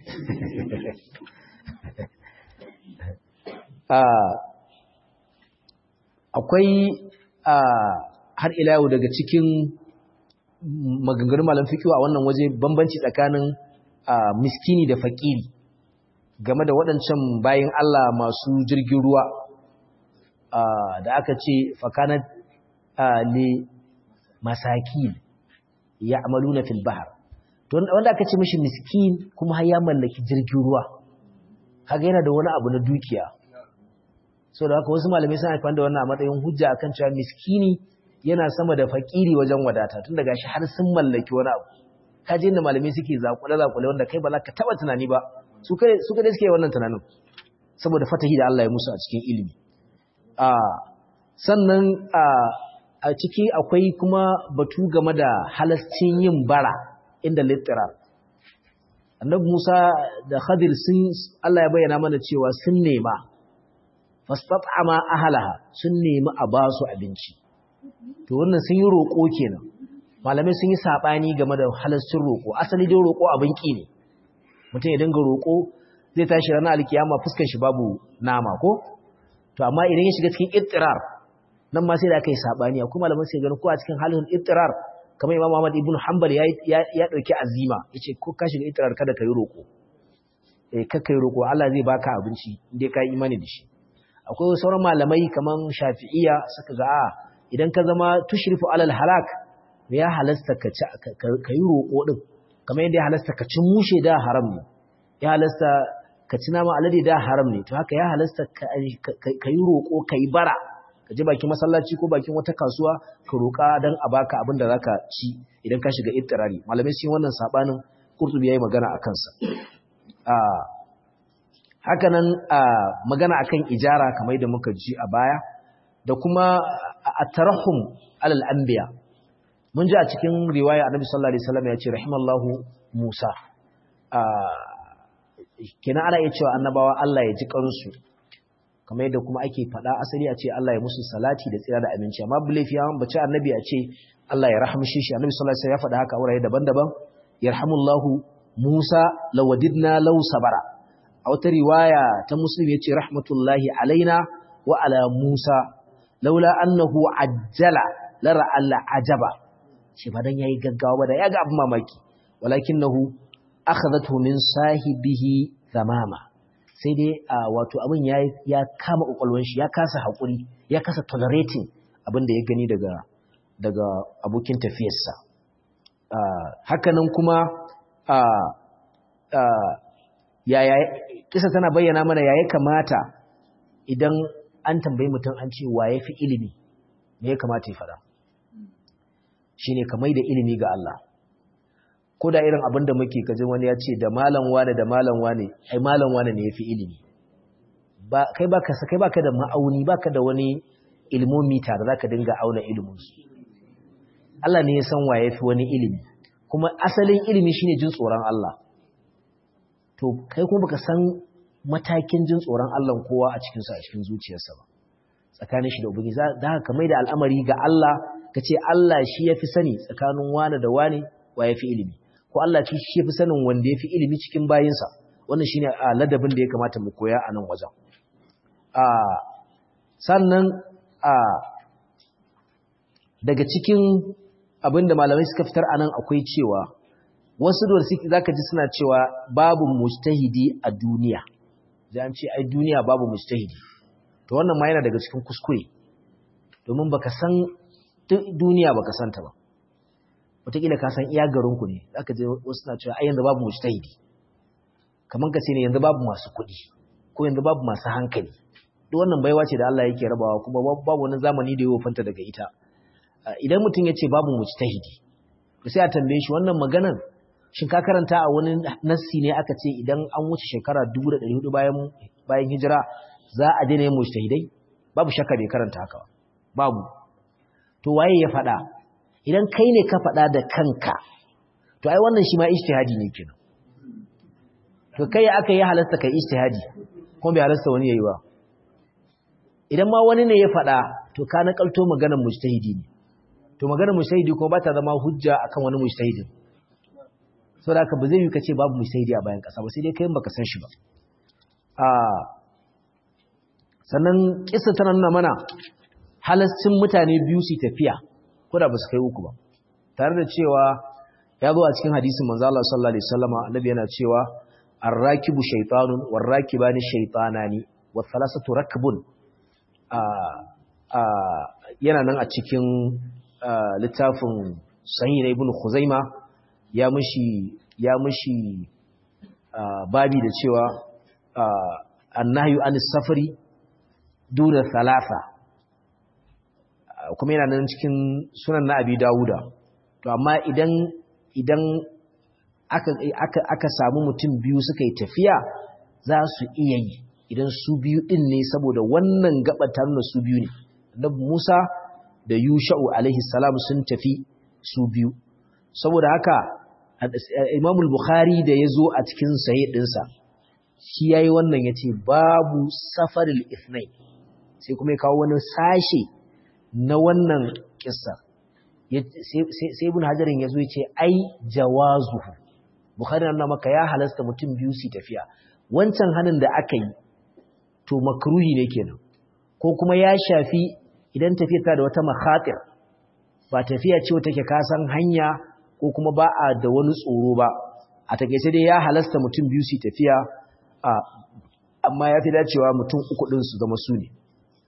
akwai har ila yau daga cikin maganganun malam fikiwa a wannan waje bambanci tsakanin miskini da fakiri game da waɗancan bayan Allah masu jirgin ruwa da aka ce fakanat le masaki ya amalu na filbahar wanda aka ce mashi miskin kuma har ya mallaki jirgin ruwa kaga yana da wani abu na dukiya so da haka wasu malamai suna haifar da wannan a matsayin hujja akan cewa miskini yana sama da fakiri wajen wadata tun daga shi har sun mallaki wani abu kaje inda malamai suke zakule-zakule wanda kai ba za ka taba tunani ba su kai suke wannan tunanin saboda fatahi da Allah ya musu a cikin ilimi sannan a ciki akwai kuma batu game da halascin yin bara inda littirar annabi Musa da Khadir sun Allah ya bayyana mana cewa sun nema fastat'ama ahlaha sun nemi a ba su abinci to wannan sun yi roƙo kenan malamai sun yi sabani game da halascin roƙo asali dai roƙo abin ki ne mutum ya dinga roƙo zai tashi ranar alkiyama fuskar shi babu nama ko to amma idan ya shiga cikin ittirar nan ma sai da aka yi sabani akwai malaman sai ganin ko a cikin halin ittirar kamar Imam Ahmad ibn Hanbal ya ya dauki azima yace ko ka shiga ittirar kada ka yi roƙo eh ka kai roƙo Allah zai baka abinci indai ka yi imani da shi akwai sauran malamai kaman Shafi'iyya suka ga a idan ka zama tushrifu alal halak ya halasta ka ci ka yi roƙo din kamar yadda ya halasta ka ci mushe da haram ne ya halasta ka ci nama alade da haram ne to haka ya halasta ka yi roƙo ka yi bara ka je bakin masallaci ko bakin wata kasuwa ka roƙa don a baka abin da zaka ci idan ka shiga ittirari malamai sun wannan sabanin Qurtubi yayi magana akan sa haka nan magana akan ijara kamar da muka ji a baya da kuma at-tarahum alal anbiya mun ji a cikin riwaya Annabi sallallahu alaihi wasallam ya ce rahimallahu Musa kenan ana iya cewa annabawa Allah ya ji kansu kamar yadda kuma ake faɗa asali a ce Allah ya musu salati da tsira da aminci amma bilafi ya bace annabi a ce Allah ya rahmshe shi annabi sallallahu alaihi wasallam ya faɗa haka a wurare daban-daban yarhamullahu Musa lawadidna law sabara a wata riwaya ta muslim yace rahmatullahi alaina wa ala Musa laula annahu ajjala lara alla ajaba shi ba dan yayi gaggawa ba da yaga abin mamaki walakinahu akhadathu min sahibihi zamama sai dai wato abin ya ya kama kokolwan shi ya kasa hakuri ya kasa tolerating abin da ya gani daga daga abokin tafiyarsa hakanan kuma yaya kisa tana bayyana mana yaya kamata idan an tambayi mutum an ce wa yafi ilimi me ya kamata ya fada shine kamar da ilimi ga Allah ko da irin abin da muke kaji wani ya ce da malam wane da malam wane ai malam wane ne yafi ilimi ba kai baka kai baka da ma'auni baka da wani ilmomita da zaka dinga auna ilimin su Allah ne ya san wa yafi wani ilimi kuma asalin ilimi shine jin tsoron Allah to kai kuma baka san matakin jin tsoron Allah kowa a cikin sa a cikin zuciyarsa ba tsakanin shi da ubangi za ka mai da al'amari ga Allah ka ce Allah shi yafi sani tsakanin wane da wane wa yafi ilimi ko Allah ce shi yafi sanin wanda yafi ilimi cikin bayinsa wannan shine ladabin da ya kamata mu koya a nan wajen a sannan a daga cikin abinda malamai suka fitar a nan akwai cewa wasu da suke zaka ji suna cewa babu mujtahidi a duniya an ce ai duniya babu mujtahidi to wannan ma yana daga cikin kuskure domin baka san duniya baka san ta ba wataƙila ka san iya garinku ne zaka je wasu na cewa ai yanzu babu mujtahidi kamar ka ce ne yanzu babu masu kuɗi ko yanzu babu masu hankali duk wannan baiwa ce da Allah yake rabawa kuma babu wani zamani da ya wofanta daga ita idan mutum ya ce babu mujtahidi to sai a tambaye shi wannan maganar shin ka karanta a wani nassi ne aka ce idan an wuce shekara 1400 bayan bayan hijira za a daina yin mujtahidai babu shakka bai karanta haka babu to waye ya faɗa idan kai ne ka faɗa da kanka to ai wannan shi ma ijtihadi ne kenan to kai aka yi halasta kai ijtihadi kuma bai halasta wani yayi ba idan ma wani ne ya faɗa to ka nakalto maganar mujtahidi ne to maganar mujtahidi ko ba ta zama hujja akan wani mujtahidi saboda haka ba zai yi kace babu mujtahidi a bayan kasa ba sai dai kai baka san shi ba a sannan kissa tana nuna mana halascin mutane biyu su tafiya ko da ba su kai uku ba tare da cewa ya zo a cikin hadisin manzo Allah sallallahu alaihi wasallam annabi yana cewa ar-rakibu shaytanun war-rakibani shaytanani wa thalathatu rakbun yana nan a cikin littafin sahih na ibn khuzaima ya mushi ya mushi babi da cewa annahyu anis safari duna thalatha kuma yana nan cikin sunan na abi dawuda to amma idan idan aka aka aka samu mutum biyu suka yi tafiya za su iya yi idan su biyu din ne saboda wannan gabar ta nuna su biyu ne annabi Musa da Yusha'u alaihi salam sun tafi su biyu saboda haka Imam al-Bukhari da yazo a cikin sahih dinsa shi yayi wannan yace babu safaril ithnain sai kuma ya kawo wani sashe na wannan kissa sai ibn hajarin yazo yace ai jawazuhu Bukhari na maka ya halasta mutum biyu su tafiya wancan hanin da aka yi to makruhi ne kenan ko kuma ya shafi idan tafiya ta da wata makhatir ba tafiya ce wata ke kasan hanya ko kuma ba a da wani tsoro ba a takeice dai ya halasta mutum biyu su tafiya amma ya fi dacewa mutum uku din su zama su ne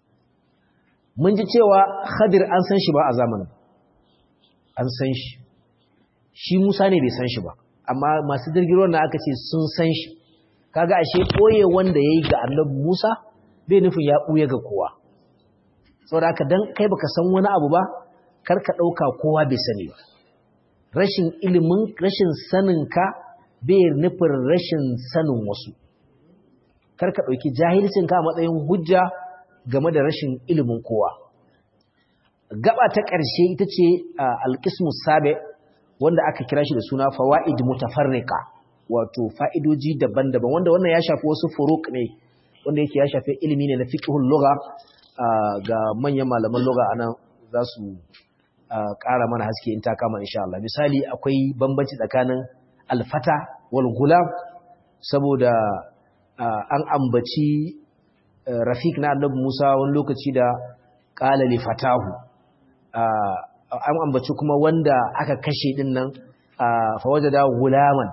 mun ji cewa khadir an san shi ba a zamanin an san shi shi musa ne bai san shi ba amma masu jirgin na aka ce sun san shi kaga ashe koye wanda yayi ga annabi Musa bai nufin ya buye ga kowa saboda haka dan kai baka san wani abu ba kar ka dauka kowa bai sani ba rashin ilimin rashin sanin ka bai nufin rashin sanin wasu kar ka dauki jahilcin ka a matsayin hujja game da rashin ilimin kowa gaba ta ƙarshe ita ce alqismus sabi wanda aka kira shi da suna fawaid mutafarriqa wato fa'idoji daban-daban wanda wannan ya shafi wasu furuk ne wanda yake ya shafi ilimi ne na fiqhul lugha ga manyan malaman lugha anan za su ƙara mana haske in ta kama insha Allah misali akwai bambanci tsakanin alfata wal gulam saboda an ambaci rafiq na annabi Musa wani lokaci da qala li fatahu an ambaci kuma wanda aka kashe din nan fa wajada gulaman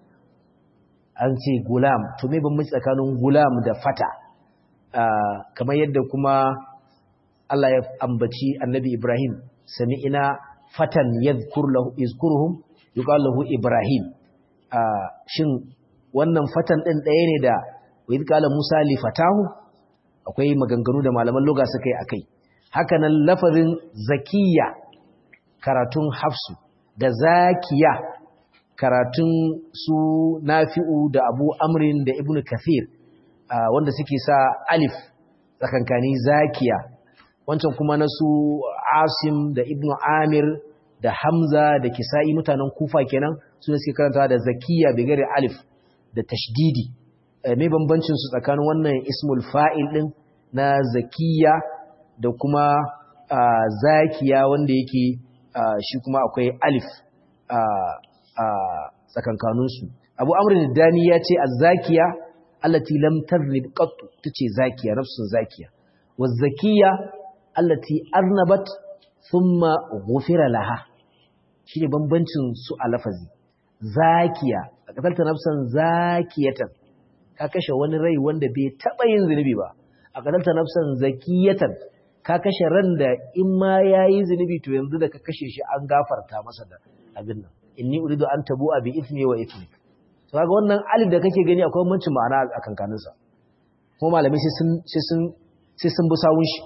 an ce gulam to me ban tsakanin gulam da fata kamar yadda kuma Allah ya ambaci annabi Ibrahim sami'ina fatan yadhkur lahu yazkuruhum yuqalu lahu Ibrahim shin wannan fatan din ɗaya ne da wa idh qala Musa li fatahu akwai maganganu da malaman lugha suka yi akai haka nan lafazin zakiya karatun hafsu da zakiya karatun su nafi'u da abu amrin da ibn kathir wanda suke sa alif tsakankani zakiya wancan kuma na su asim da ibn amir da hamza da kisa'i mutanen kufa kenan su ne suke karanta da zakiya bigare alif da tashdidi mai bambancin su tsakanin wannan ismul fa'il din na zakiya da kuma zakiya wanda yake shi kuma akwai alif a tsakankaninsu abu amurin dani ya ce a zakiya allati lam tarnib qattu tace zakiya nafsun zakiya wa zakiya allati arnabat thumma ghufira laha shine bambancin su a lafazi zakiya a qatalta nafsan zakiyatan ka kashe wani rai wanda bai taba yin zunubi ba a qatalta nafsan zakiyatan ka kashe ran da in ma yayi zunubi to yanzu da ka kashe shi an gafarta masa da abin nan inni uridu an tabu'a bi ithmi wa ithmi to kaga wannan alif da kake gani akwai bambancin ma'ana a kankanin sa kuma malamai sai sun sai sun sai sun bi sawun shi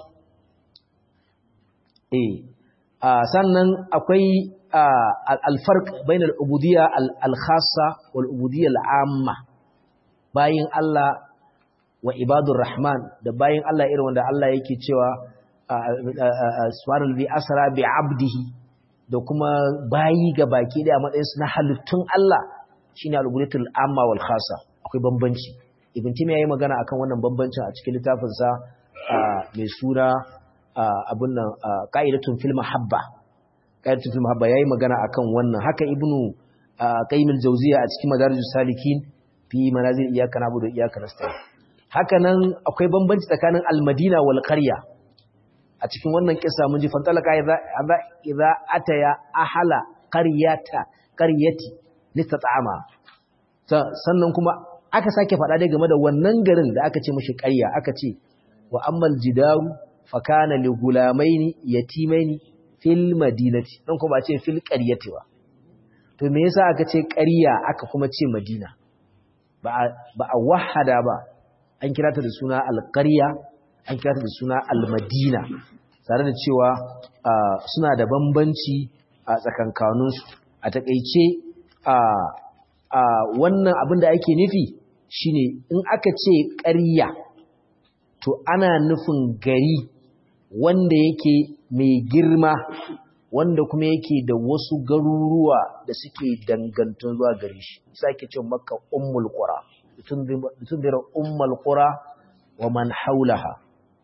eh sannan akwai al-farq bainal ubudiyya al-khassa wal ubudiyya al-amma bayin Allah wa ibadur rahman da bayin Allah irin wanda Allah yake cewa subhanallahi asra bi abdihi da kuma bayi ga baki da matsayin su na halittun Allah shine al-ubudiyatul amma wal khassa akwai bambanci ibn timi yayi magana akan wannan bambancin a cikin littafin sa mai sura abun nan qa'idatun fil mahabba qa'idatun fil mahabba yayi magana akan wannan haka ibnu qayyim al-jawziyya a cikin madarijus salikin fi manazil iyyaka na'budu wa iyyaka nasta'in haka nan akwai bambanci tsakanin al-madina wal qarya a cikin wannan kisa mun ji fantalaka idza idza ataya ahala qaryata qaryati litata'ama sannan kuma aka sake faɗa dai game da wannan garin da aka ce mashi ƙarya aka ce wa ammal jidaru fa kana li gulamaini yatimaini fil madinati dan kuma ce fil qaryati ba to me yasa aka ce ƙarya aka kuma ce madina ba ba a wahada ba an kira ta da suna alƙarya an kira ta da suna almadina tare da cewa suna da bambanci a tsakankaninsu a takaice a wannan abin da ake nufi shine in aka ce ƙarya to ana nufin gari wanda yake mai girma wanda kuma yake da wasu garuruwa da suke dangantun zuwa gari shi sai ake ce maka ummul qura tunzira ummul qura wa man haulaha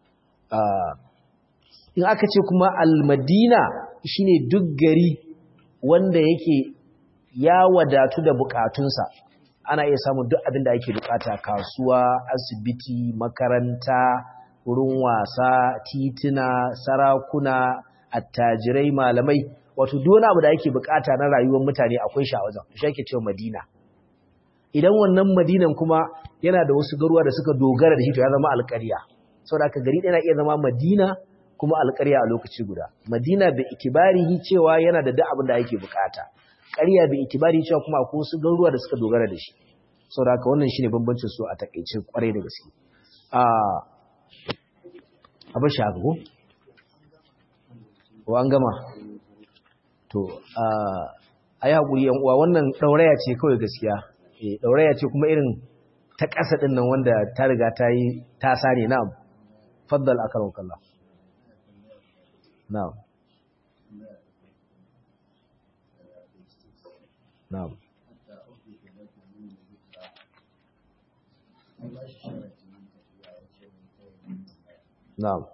in aka ce kuma almadina shine duk gari wanda yake ya wadatu da bukatunsa ana iya samun duk abin da ake bukata kasuwa asibiti makaranta wurin wasa tituna sarakuna attajirai malamai wato duk wani abu da ake bukata na rayuwar mutane akwai shi a wajen shi ake cewa madina idan wannan madinan kuma yana da wasu garuwa da suka dogara da shi to ya zama alƙarya saboda haka gari ɗaya na iya zama madina kuma alƙarya a lokaci guda madina bai ikibarihi cewa yana da duk abin da ake bukata ƙarya bai ikibari cewa kuma akwai wasu garuruwa da suka dogara da shi saboda haka wannan shine bambancin su a takeice kwarai da gaske a abin shi haka ko ko an gama to a ayi hakuri yan uwa wannan dauraya ce kawai gaskiya eh dauraya ce kuma irin ta ƙasa din nan wanda ta riga ta yi ta sare na'am faddal akramukallah na'am na'am na'am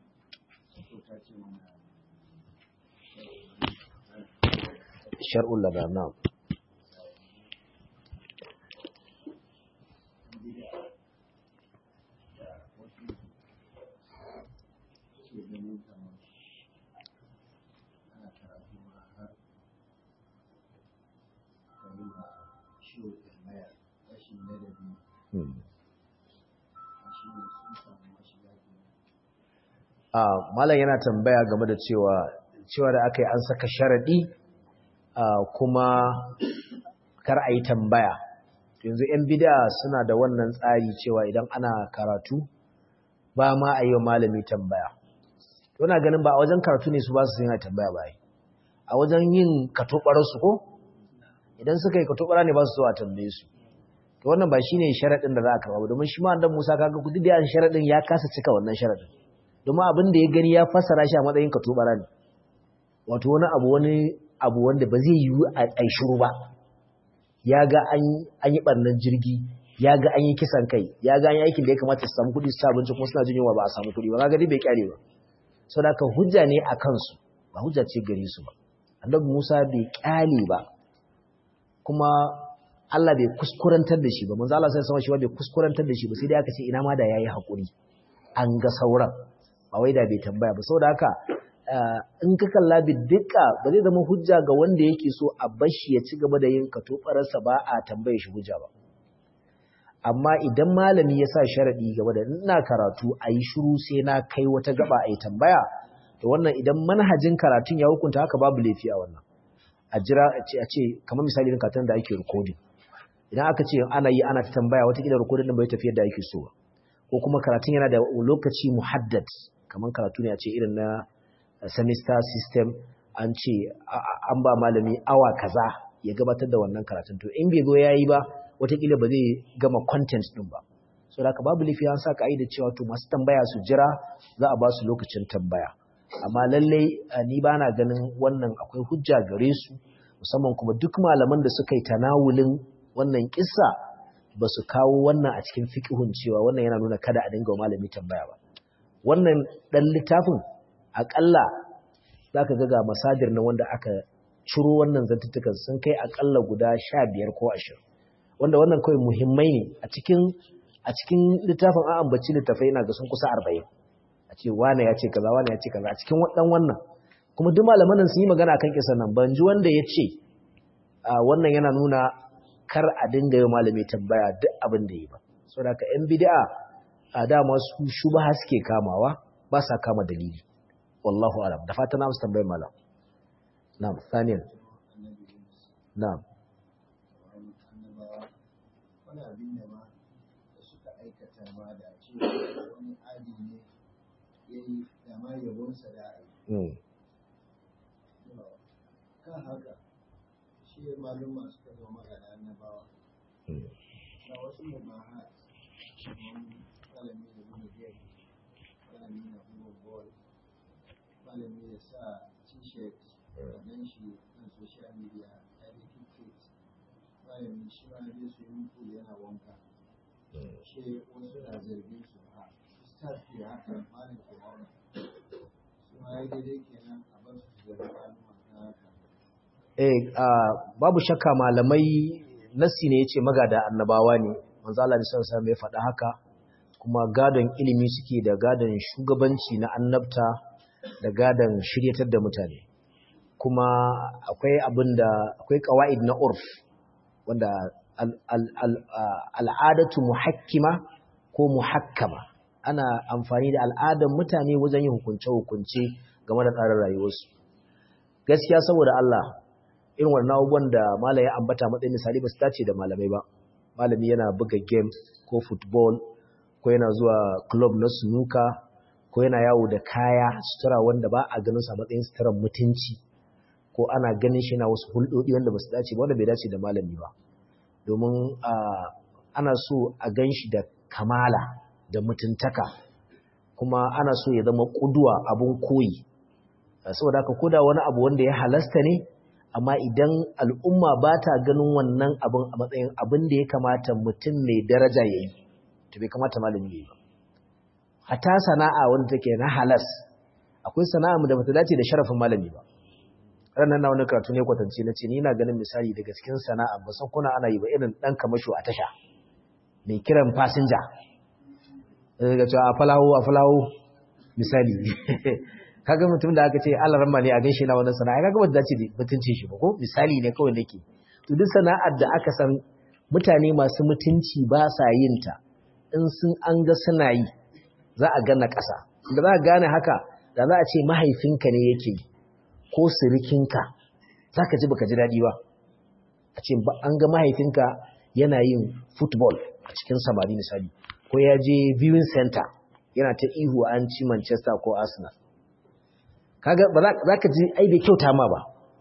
shar'ul lada na'am Malam yana tambaya game da cewa cewa da aka yi an saka sharaɗi kuma kar a yi tambaya. Yanzu ‘yan bida suna da wannan tsari cewa idan ana karatu ba ma a yi wa malami tambaya. Wana ganin ba a wajen karatu ne su ba su yana tambaya ba yi. A wajen yin katobararsu ko? Idan suka yi katobara ne ba su zo a tambaye su. To wannan ba shi ne sharaɗin da za a karɓa ba domin shi ma dan Musa kaga kudi da yan sharaɗin ya kasa cika wannan sharaɗin. domin abin da ya gani ya fassara shi a matsayin katubara ne wato wani abu wani abu wanda ba zai yiwu a shiru ba ya ga an yi ɓarnar jirgi ya ga an yi kisan kai ya ga an yi aikin da ya kamata su samu kuɗi su abinci kuma suna jin yunwa ba a samu kuɗi ba ga bai kyale ba sau da hujja ne a kansu ba hujja ce gare su ba annabi musa bai kyale ba kuma Allah bai kuskurantar da shi ba manzo Allah sai sama shi ba bai kuskurantar da shi ba sai dai aka ce ina ma da yayi hakuri an ga sauran ba wai da bai tambaya ba saboda haka in ka kalla bidika ba zai zama hujja ga wanda yake so a bashi ya ci gaba da yin katobarsa ba a tambaye shi hujja ba amma idan malami ya sa sharaɗi gaba da ina karatu a yi shiru sai na kai wata gaba a yi tambaya to wannan idan manhajin karatun ya hukunta haka babu laifi a wannan a jira a ce kamar misali irin karatun da ake rikodin idan aka ce ana yi ana ta tambaya watakila rikodin din bai tafi yadda ake so ko kuma karatun yana da lokaci muhaddad kamar karatu ne a ce irin na semester system an ce an ba malami awa kaza ya gabatar da wannan karatun to in bai zo yayi ba watakila ba zai gama content din ba so da haka babu laifi an sa ka'ida cewa to masu tambaya su jira za a ba su lokacin tambaya amma lallai ni ba na ganin wannan akwai hujja gare su musamman kuma duk malaman da suka yi tanawulin wannan kissa ba su kawo wannan a cikin fiƙihun cewa wannan yana nuna kada a dinga malami tambaya ba wannan ɗan littafin aƙalla za ka ga masadir na wanda aka ciro wannan zantuttukan sun kai aƙalla guda sha biyar ko ashirin wanda wannan kawai muhimmai ne a cikin a cikin littafin an ambaci littafai yana ga sun kusa arba'in a ce wane ya ce kaza wane ya ce kaza a cikin wadan wannan kuma duk malaman nan sun yi magana akan kisan nan ban ji wanda ya ce wannan yana nuna kar a dinga yi malami tambaya duk abin da yi ba saboda ka yan bid'a a dama su shubha suke kamawa ba sa kama dalili wallahu alam da fatan na musu tambayar malam na'am saniyan na'am wani abin da ma da suka aikata ma da cewa wani adi ne ya yi da ma yabonsa da a yi. Kan haka, shi maluma suka zo magana annabawa. Da wasu mubahat, malami da buga game, malami na buga ball, malami ya sa t-shirt, dan shi kan social media, ya yi malami shi ma zai su yi mutu yana wanka shi wasu na zargin su ha ustaz ke haka malam ke haka su ma ya daidai kenan a bar su zargi malama ta haka eh babu shakka malamai nassi ne yace magada annabawa ne manzo Allah ne sallallahu alaihi ya faɗa haka kuma gadon ilimi suke da gadon shugabanci na annabta da gadon shiryatar da mutane kuma akwai abin da akwai qawaid na urf wanda al'adatu muhakkima ko muhakkama ana amfani da al'adar mutane wajen yin hukunce-hukunce game da tsarin rayuwarsu gaskiya saboda Allah irin wannan abubuwan da malaya ambata matsayin misali ba su dace da malamai ba malami yana buga game ko football ko yana zuwa club na sunuka ko yana yawo da kaya sutura wanda ba a ganin sa matsayin suturan mutunci ko ana ganin shi na wasu hulɗoɗi wanda ba su dace ba wanda bai dace da malami ba domin ana so a gan shi da kamala da mutuntaka kuma ana so ya zama ƙuduwa abun koyi saboda haka koda wani abu wanda ya halasta ne amma idan al'umma ba ta ganin wannan abin a matsayin abin da ya kamata mutum mai daraja ya yi to bai kamata malami ya yi ba hata sana'a wanda take na halas akwai sana'a da bata dace da sharafin malami ba ranar na wani karatu ne kwatance na ce ni na ganin misali daga cikin sana'a ba san kuna ana yi ba irin dan kamasho a tasha mai kiran fasinja daga cewa a falawo a falawo misali kaga mutum da aka ce Allah ramma ne a gaishe na wannan sana'a kaga ba dace da mutuncin shi ba ko misali ne kawai nake to duk sana'ar da aka san mutane masu mutunci ba sa yin ta in sun an ga suna yi za a gana ƙasa da za a gane haka da za a ce mahaifinka ne yake yi ko sirikinka za ka ji baka ji daɗi ba a ce an ga mahaifinka yana yin football a cikin samari misali ko ya je viewing center yana ta ihu an ci manchester ko arsenal kaga ba za ka ji ai bai kyauta ma ba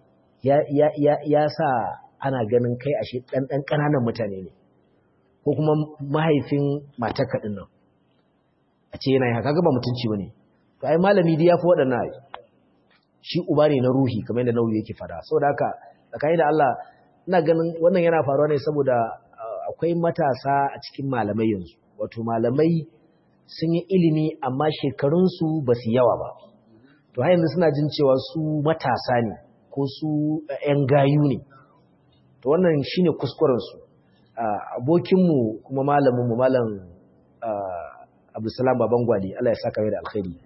ya sa ana ganin kai ashe ɗan ɗan ƙananan mutane ne ko kuma mahaifin matarka ɗin nan a ce yana yi haka ga ba mutunci ba ne to ai malami dai ya fi waɗannan shi uba ne na ruhi kamar yadda nauyi yake fada saboda haka tsakani da Allah ina ganin wannan yana faruwa ne saboda akwai matasa a cikin malamai yanzu wato malamai sun yi ilimi amma shekarunsu ba su yawa ba to har yanzu suna jin cewa su matasa ne ko su 'yan gayu ne to wannan shine kuskurensu abokinmu kuma malaminmu malam abdulsalam baban gwali Allah ya saka mai da alkhairi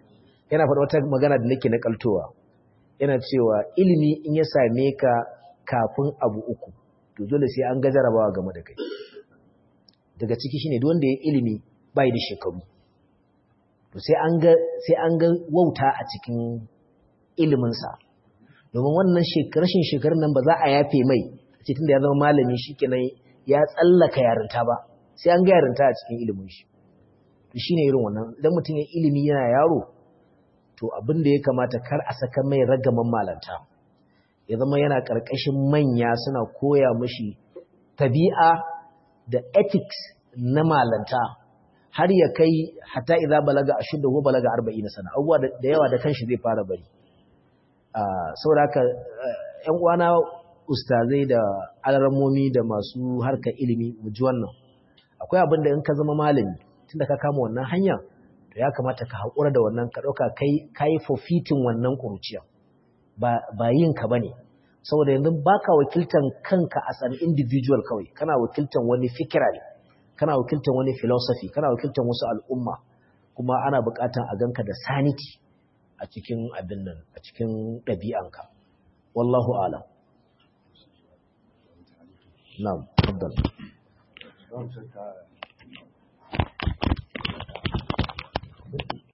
yana faɗa wata magana da nake nakaltowa yana cewa ilimi in ya same ka kafin abu uku to dole sai an ga jarabawa game da kai daga ciki shine duk wanda ya ilimi bai da shekaru to sai an ga sai an ga wauta a cikin ilimin sa domin wannan rashin shekarun nan ba za a yafe mai a cikin da ya zama malami shikenan ya tsallaka yarinta ba sai an ga yarinta a cikin ilimin shi to shine irin wannan idan mutum ya ilimi yana yaro to abin da ya kamata kar a saka mai ragaman malanta ya zama yana ƙarƙashin manya suna koya mashi tabi'a da ethics na malanta har ya kai hatta idza balaga ashudda ko balaga 40 sana abubuwa da yawa da kanshi zai fara bari saboda haka ƴan uwana ustazai da alramomi da masu harkar ilimi mu ji wannan akwai abin da in ka zama malami tunda ka kama wannan hanya to ya kamata ka haƙura da wannan ka ɗauka kai kai forfeiting wannan ƙuruciya ba yin ka bane saboda yanzu baka wakiltan kanka as an individual kawai kana wakiltan wani fikira ne kana wakiltan wani philosophy kana wakiltan wasu al'umma kuma ana buƙatan a ganka da sanity a cikin abin nan a cikin ɗabi'anka wallahu alam na'am tabbal